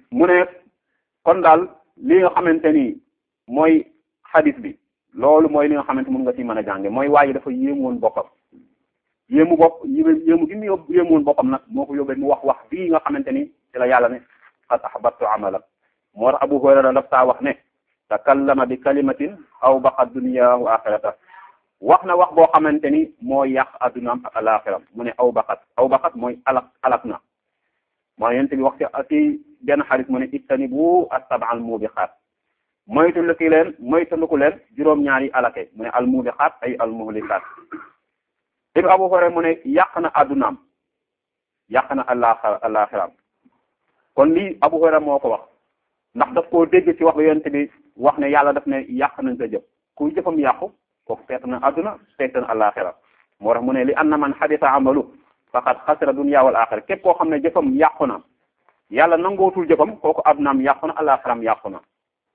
mu ne kon daal li nga xamante ni mooy xadis bi loolu mooy li nga xamante mun nga ci mën a jànge mooy waaye dafa yéemu woon boppam yéemu bopp yéemu gi mu yób yéemu woon boppam nag moo ko yóbbee mu wax wax bii nga xamante ni ci la yàlla ne qad ahbattu amala moo tax Abu Hurayra daf saa wax ne takallama bi kalimatin aw baqa dunya wa axirata wax na wax boo xamante ni moo yàq addunaam ak alaxiram mu ne aw baqat aw baqat mooy alak alak na moo yent bi wax ci ci benn xarit mu ne ittanibu as-sab'a al-mubiqat moytandiku leen moytandiku leen juróom-ñaari alake mu ne al-mubiqat ay al-muhlikat ibn Abu Hurayra mu ne yàq na addunaam yàq na alaxira alaxiram kon lii Abu Hurayra moo ko wax ndax daf koo dégg ci wax ba yent bi wax ne yàlla daf ne yàq nañ sa jëf kuy jëfam yàqu kooku feet na adduna feet na alaxira moo tax mu ne li anna man xadisa amalu faqad xasira dunya wal axira képp koo xam ne jëfam yàqu na yàlla nangootul jëfam kooku addunaam yàqu na alaxiram yàqu na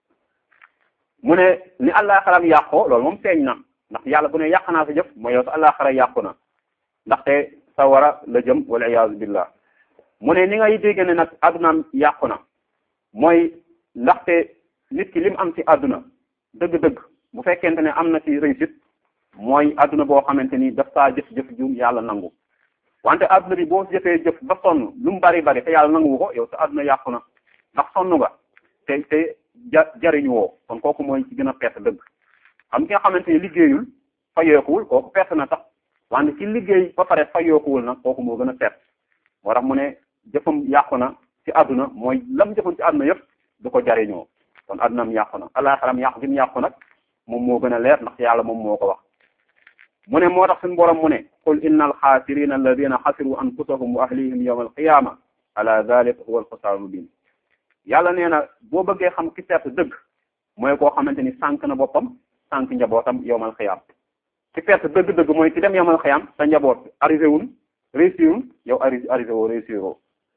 mu ne ni alaxiram yàqoo loolu moom feeñ na ndax yàlla bu ne yàq naa sa jëf mooy yow sa alaxira yàqu na ndaxte sa wara la jëm wal iyaazu billah mu ne ni ngay dégg ne nag addunaam yàqu na mooy ndaxte nit ki lim am ci àdduna dëgg-dëgg bu fekkente ne am na ci réussite mooy àdduna boo xamante ni daf saa jëf-jëf ju yàlla nangu wante àdduna bi boo jëfee jëf ba sonn lu mu bari bari te yàlla nangu ko yow sa àdduna yàqu na ndax sonn nga te te ja jariñu woo kon kooku mooy ci gën a perte dëgg xam ki nga xamante ni liggéeyul fayeekuwul kooku perte na tax wante ci liggéey ba pare fayeekuwul nag kooku moo gën a perte moo tax mu ne jëfam yàqu na ci àdduna mooy lam jëfoon ci àdduna yëpp du ko jariñoo kon àddunaam yàqu na alaxaram yàqu gi mu yàqu nag moom moo gën a leer ndax yàlla moom moo ko wax mu ne moo tax suñu borom mu ne qul inna alxaasirina alladina xasiru anfusahum wa ahlihim yawma alqiyama ala dalika huwa alxusaaru mubin yàlla nee na boo bëggee xam ki perte dëgg mooy koo xamante ni sànq na boppam sànq njabootam yawmal xiyaam ki perte dëgg-dëgg mooy ki dem yawmal xiyaam sa njaboot arrivé wul réussir wul yow arri arrivé woo réussir woo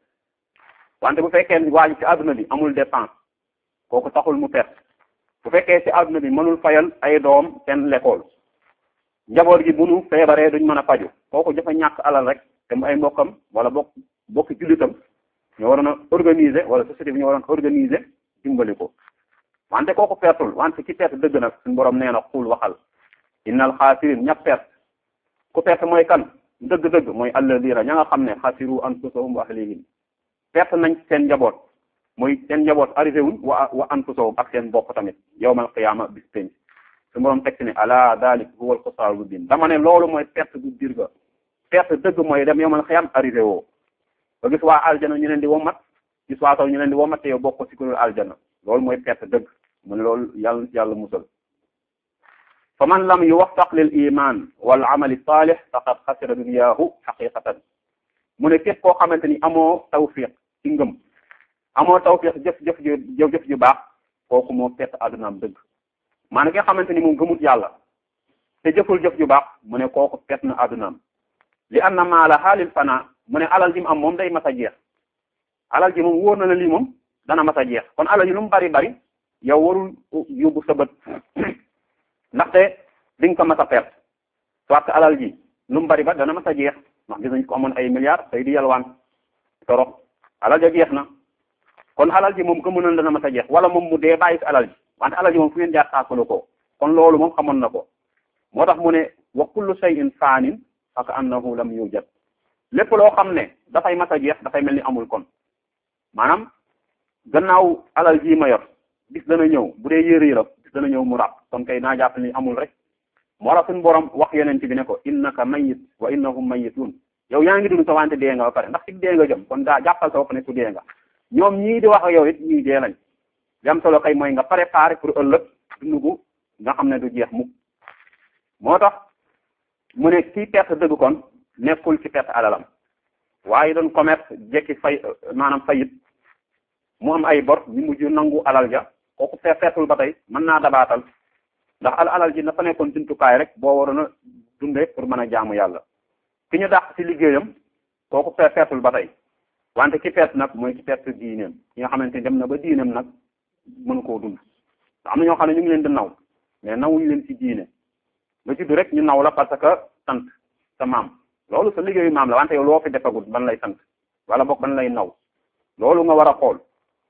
wante bu fekkee waa ji ci àdduna bi amul dépense kooku taxul mu perte bu fekkee ci àdduna bi mënul fayal ay doom seen l'école njaboot gi bu nu feebaree duñ mën a faju kooku dafa ñàkk alal rek te mu ay mbokkam wala bokk bokki jullitam ñu waroon a organiser wala société bi ñu waroon organiser dimbali ko wante kooku pertul wante ci perte dëgg nag suñu borom nee na xul waxal innal xaasirin ña perte ku perte mooy kan dëgg-dëgg mooy alladina ña nga xam ne xasiru anfusahum wa ahlihim perte nañ seen njaboot mooy seen njaboot arrivé wuñ wa wa anfusahum ak seen bopp tamit yawmal qiyaama bis penc su borom teg ci ne ala dalik huwa al-xusraan mubin dama ne loolu mooy perte bu dir ga perte dëgg mooy dem yawmal qiyaama arrivé woo ba gis waa aljana ñu leen di womat gis waa taw ñu leen di womat te yow bokk ci kuréel aljana loolu mooy perte dëgg mu ne loolu yàlla yàlla musal fa man lam yuwaffaq lil iman wal amali salih faqad xasira duniyaahu xaqiqatan mu ne képp koo xamante ni amoo tawfiq ci ngëm amoo tawfiq jëf jëf ju jëf ju baax kooku moo perte àddunaam dëgg maanaam ki nga xamante ni moom gëmut yàlla te jëful jëf ju baax mu ne kooku perte na àddunaam li anna maala xaalil fana mu ne alal ji mu am moom day mas a jeex alal ji moom wóor na la lii moom dana mas a jeex kon alal ji lu mu bari bari yow warul yóbbu sa bët ndaxte di nga ko mas a perte soit que alal ji lu mu bari ba dana mas a jeex ndax gis nañ ko amoon ay milliards tey di yalwaan torox alal ja jeex na kon alal ji moom gëmu na dana mas a jeex wala moom mu dee bàyyi fi alal ji wante alal ji moom fu ngeen jaar taasalu ko kon loolu moom xamoon na ko moo tax mu ne wa kullu shay'in faanin fa ka annahu lam yujad lépp loo xam ne dafay mas a jeex dafay mel ni amul kon maanaam gannaaw alal ji ma yor bis dana ñëw bu dee yére la bis dana ñëw mu ràpp kon kay naa jàpp ni amul rek moo tax suñu borom wax yonent bi ne ko innaka mayit wa innahum mayitun yow yaa ngi dund sa wante dee nga ba pare ndax ci dee nga jëm kon daa jàppal sa bopp ne ku dee nga ñoom ñii di wax ak yow it ñuy dee lañ li am solo kay mooy nga préparer pour ëllëg dund gu nga xam ne du jeex mukk moo tax mu ne kii perte dëgg kon nekkul ci perte alalam waaye doon commerce jekki fay maanaam fayit mu am ay bor ñu mujj nangu alal ja kooku fe feetul ba tey mën naa dabaatal ndax al alal ji dafa nekkoon jumtukaay rek boo waroon a dundee pour mën a jaamu yàlla ki ñu dàq ci liggéeyam kooku fe feetul ba tey wante ki perte nag mooy ki perte diineem ki nga xamante ni dem na ba diineem nag mënu koo dund am na ñoo xam ne ñu ngi leen di naw mais nawuñu leen ci diine nga judd rek ñu naw la parce que sant sa maam loolu sa liggéeyu maam la wante yow loo fi defagut ban lay sant wala boog ban lay naw loolu nga war a xool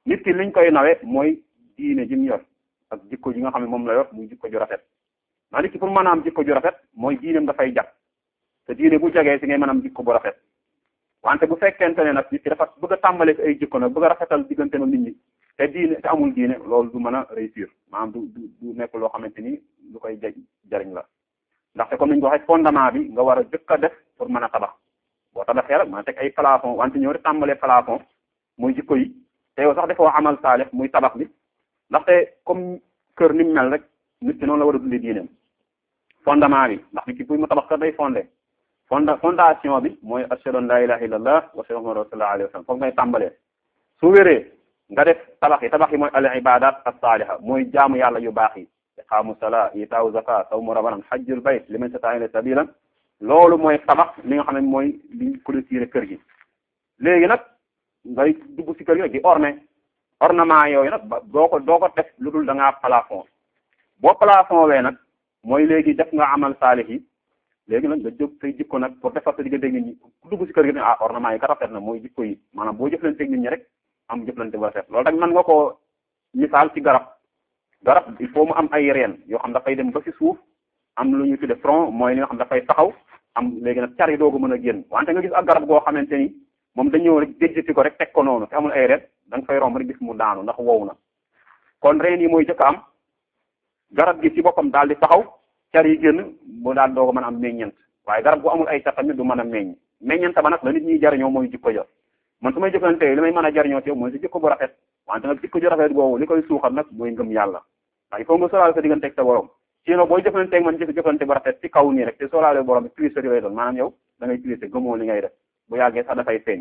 nit ki liñ koy nawe mooy diine ji mu yor ak jikko ji nga xam ne moom la yor muy jikko ju rafet maa nit ki pour mën a am jikko ju rafet mooy diineem dafay jag te diine bu jagee si ngay mën a am jikko bu rafet wante bu fekkente ne nag nit ki dafa bëgg a tàmbale ay jikko nag bëgg a rafetal diggante nag nit ñi te diine te amul diine loolu du mën a réussir maanaam du du du nekk loo xamante ni lu koy ja jariñ la ndaxte comme ni ñu ko waxee fondement bi nga war a jëkk a def pour mën a tabax boo tabaxee rek mën a teg ay plafond wante ñëw rek tàmbalee plafond muy jikko yi te yow sax defoo amal saalix muy tabax bi ndaxte comme kër ni mu mel rek nit ki noonu la war a dundee diineem fondement bi ndax nit ki pour mu tabax kër day fondé fonda fondation bi mooy ashhadu an la ilaha illallah wa ashhadu anna rasulullah alayhi wa sallam foofu ngay tàmbalee su wéree nga def tabax yi tabax yi mooy al ibadat as-saliha mooy jaamu yàlla yu baax yi iqaamu salaa itaawu zaka sawmu ramadan hajjul bayt liman istata'a ilayhi sabila loolu mooy tabax li nga xam ne mooy li clôturer kër gi léegi nag ngay dugg ci kër gi nag di orné ornement yooyu nag ba doo ko doo ko def lu dul da ngaa plafond boo plafond wee nag mooy léegi def nga amal saalix yi léegi nag nga jóg say jikko nag pour defar sa diggante nit ñi ku dugg ci kër gi ne ah ornement yi ka rafet na mooy jikko yi maanaam boo jëflanteeg nit ñi rek am jëflante bu rafet loolu tamit mën nga koo misaal ci garab garab il faut mu am ay reen yoo xam dafay dem ba ci suuf am lu ñu tudde front mooy li nga xam dafay taxaw am léegi nag car yi doogu mën a génn wante nga gis ak garab goo xamante ni moom dañëw rek déjjati ko rek teg ko noonu te amul ay reen da nga fay romb rek gis mu daanu ndax wow na kon reen yi mooy jëkk am garab gi ci boppam daal di taxaw car yi génn mu daal doo ko mën a am meññent waaye garab gu amul ay car tamit du mën a meññ meññent ba nag la nit ñi jariñoo mooy jikko jo man su may jëflante li may mën a jariñoo ci yow mooy si jikko bu rafet wante nag jikko ju rafet boobu li koy suuxal nag mooy ngëm yàlla ndax il faut nga sóoraale sa digganteeg sa borom sinon booy jëflanteeg man jëf jëflante bu rafet ci kaw nii rek te sóoraale borom bi tricherie lay doon maanaam yow da ngay tricher gëmoo li ngay def bu yàggee sax dafay feeñ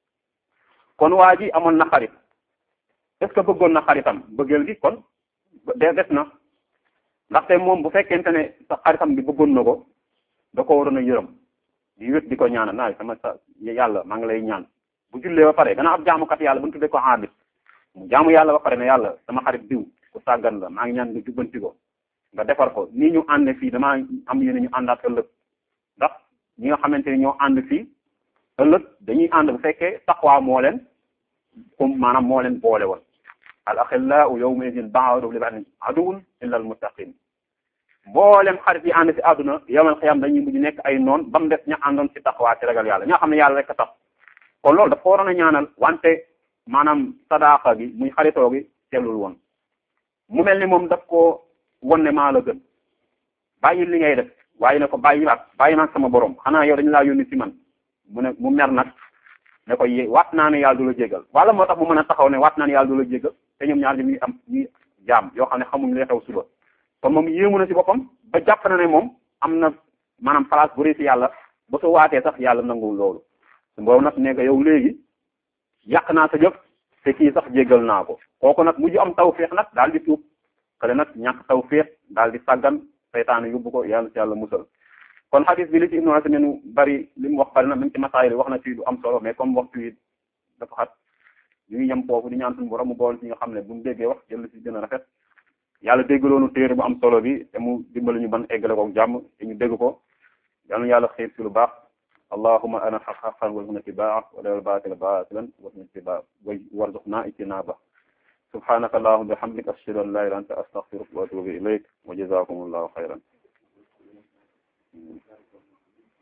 kon waa ji amoon na xarit est-ce que bëggoon na xaritam bëggeel gi kon de des na ndaxte moom bu fekkente ne sa xaritam bi bëggoon na ko da ko waroon a yërëm di wét di ko ñaanal naa sama sa yàlla maa ngi lay ñaan bu jullee ba pare gannaaw ab jaamukat yàlla bu ñu tuddee ko xaabit mu jaamu yàlla ba pare ne yàlla sama xarit diw ku sàggan la maa ngi ñaan nga jubbanti ko nga defar ko nii ñu ànd fii damaa am yéene ñu àndaat ëllëg ndax ñi nga xamante ni ñoo ànd fii ëllëg dañuy ànd bu fekkee taqwa moo leen comme maanaam moo leen boole woon al axillau yawma idin ba'duhum li ba'din aduwwun illa al muttaqin mboolem xarit yi ànd ci àdduna yawmal xiyaam dañuy mujj nekk ay noon ba mu des ña àndoon ci taqwa ci ragal yàlla ñoo xam ne yàlla rek a tax kon loolu dafa waroon a ñaanal wante maanaam sadaaqa gi muy xaritoo gi sellul woon mu mel ni moom daf ko won ne maa la gën bàyyi li ngay def waaye ne ko bàyyi waat bàyyi naag sama borom xanaa yow dañu laa yónni ci man mu ne mu mer nag ne ko yé waat naa ne yàlla du la jégal wala moo tax mu mën a taxaw ne waat naa ne yàlla du la jégal te ñoom ñaar ñi ñuy am ñuy jaam yoo xam ne xamuñ li xew suba kon moom yéemu na ci boppam ba jàpp na ne moom am na maanaam place bu rëy ci yàlla ba su waatee sax yàlla nanguwul loolu su boobu nag ne ko yow léegi yàq naa sa jëf te kii sax jéggal naa ko kooku nag mujj am tawféex nag daal di tuub kale nag ñàkk tawféex daal di sàggan seytaane yóbbu ko yàlla ci yàlla musal kon xadis bi li ci ibnu Usaymin bari li mu wax bari na même ci masaayil wax na ci lu am solo mais comme waxtu yi dafa xat ñu ngi yem foofu di ñaan suñu borom mu bool ci nga xam ne bu ñu déggee wax jël ci gën a rafet yàlla déggaloonu téere bu am solo bi te mu dimbali ñu ban eggale ko jàmm te ñu dégg ko yal na yàlla xiir ci lu baax allahumma ana xaq xaqan warzuqna ittibaa wa lal baatila baatilan warzuqna ittibaa warzuqna ijtinaaba subhanaka allahumma bihamdika ashhadu an la ilaha illa anta astaghfiruka wa atubu ilayk wa jazakumullahu khayran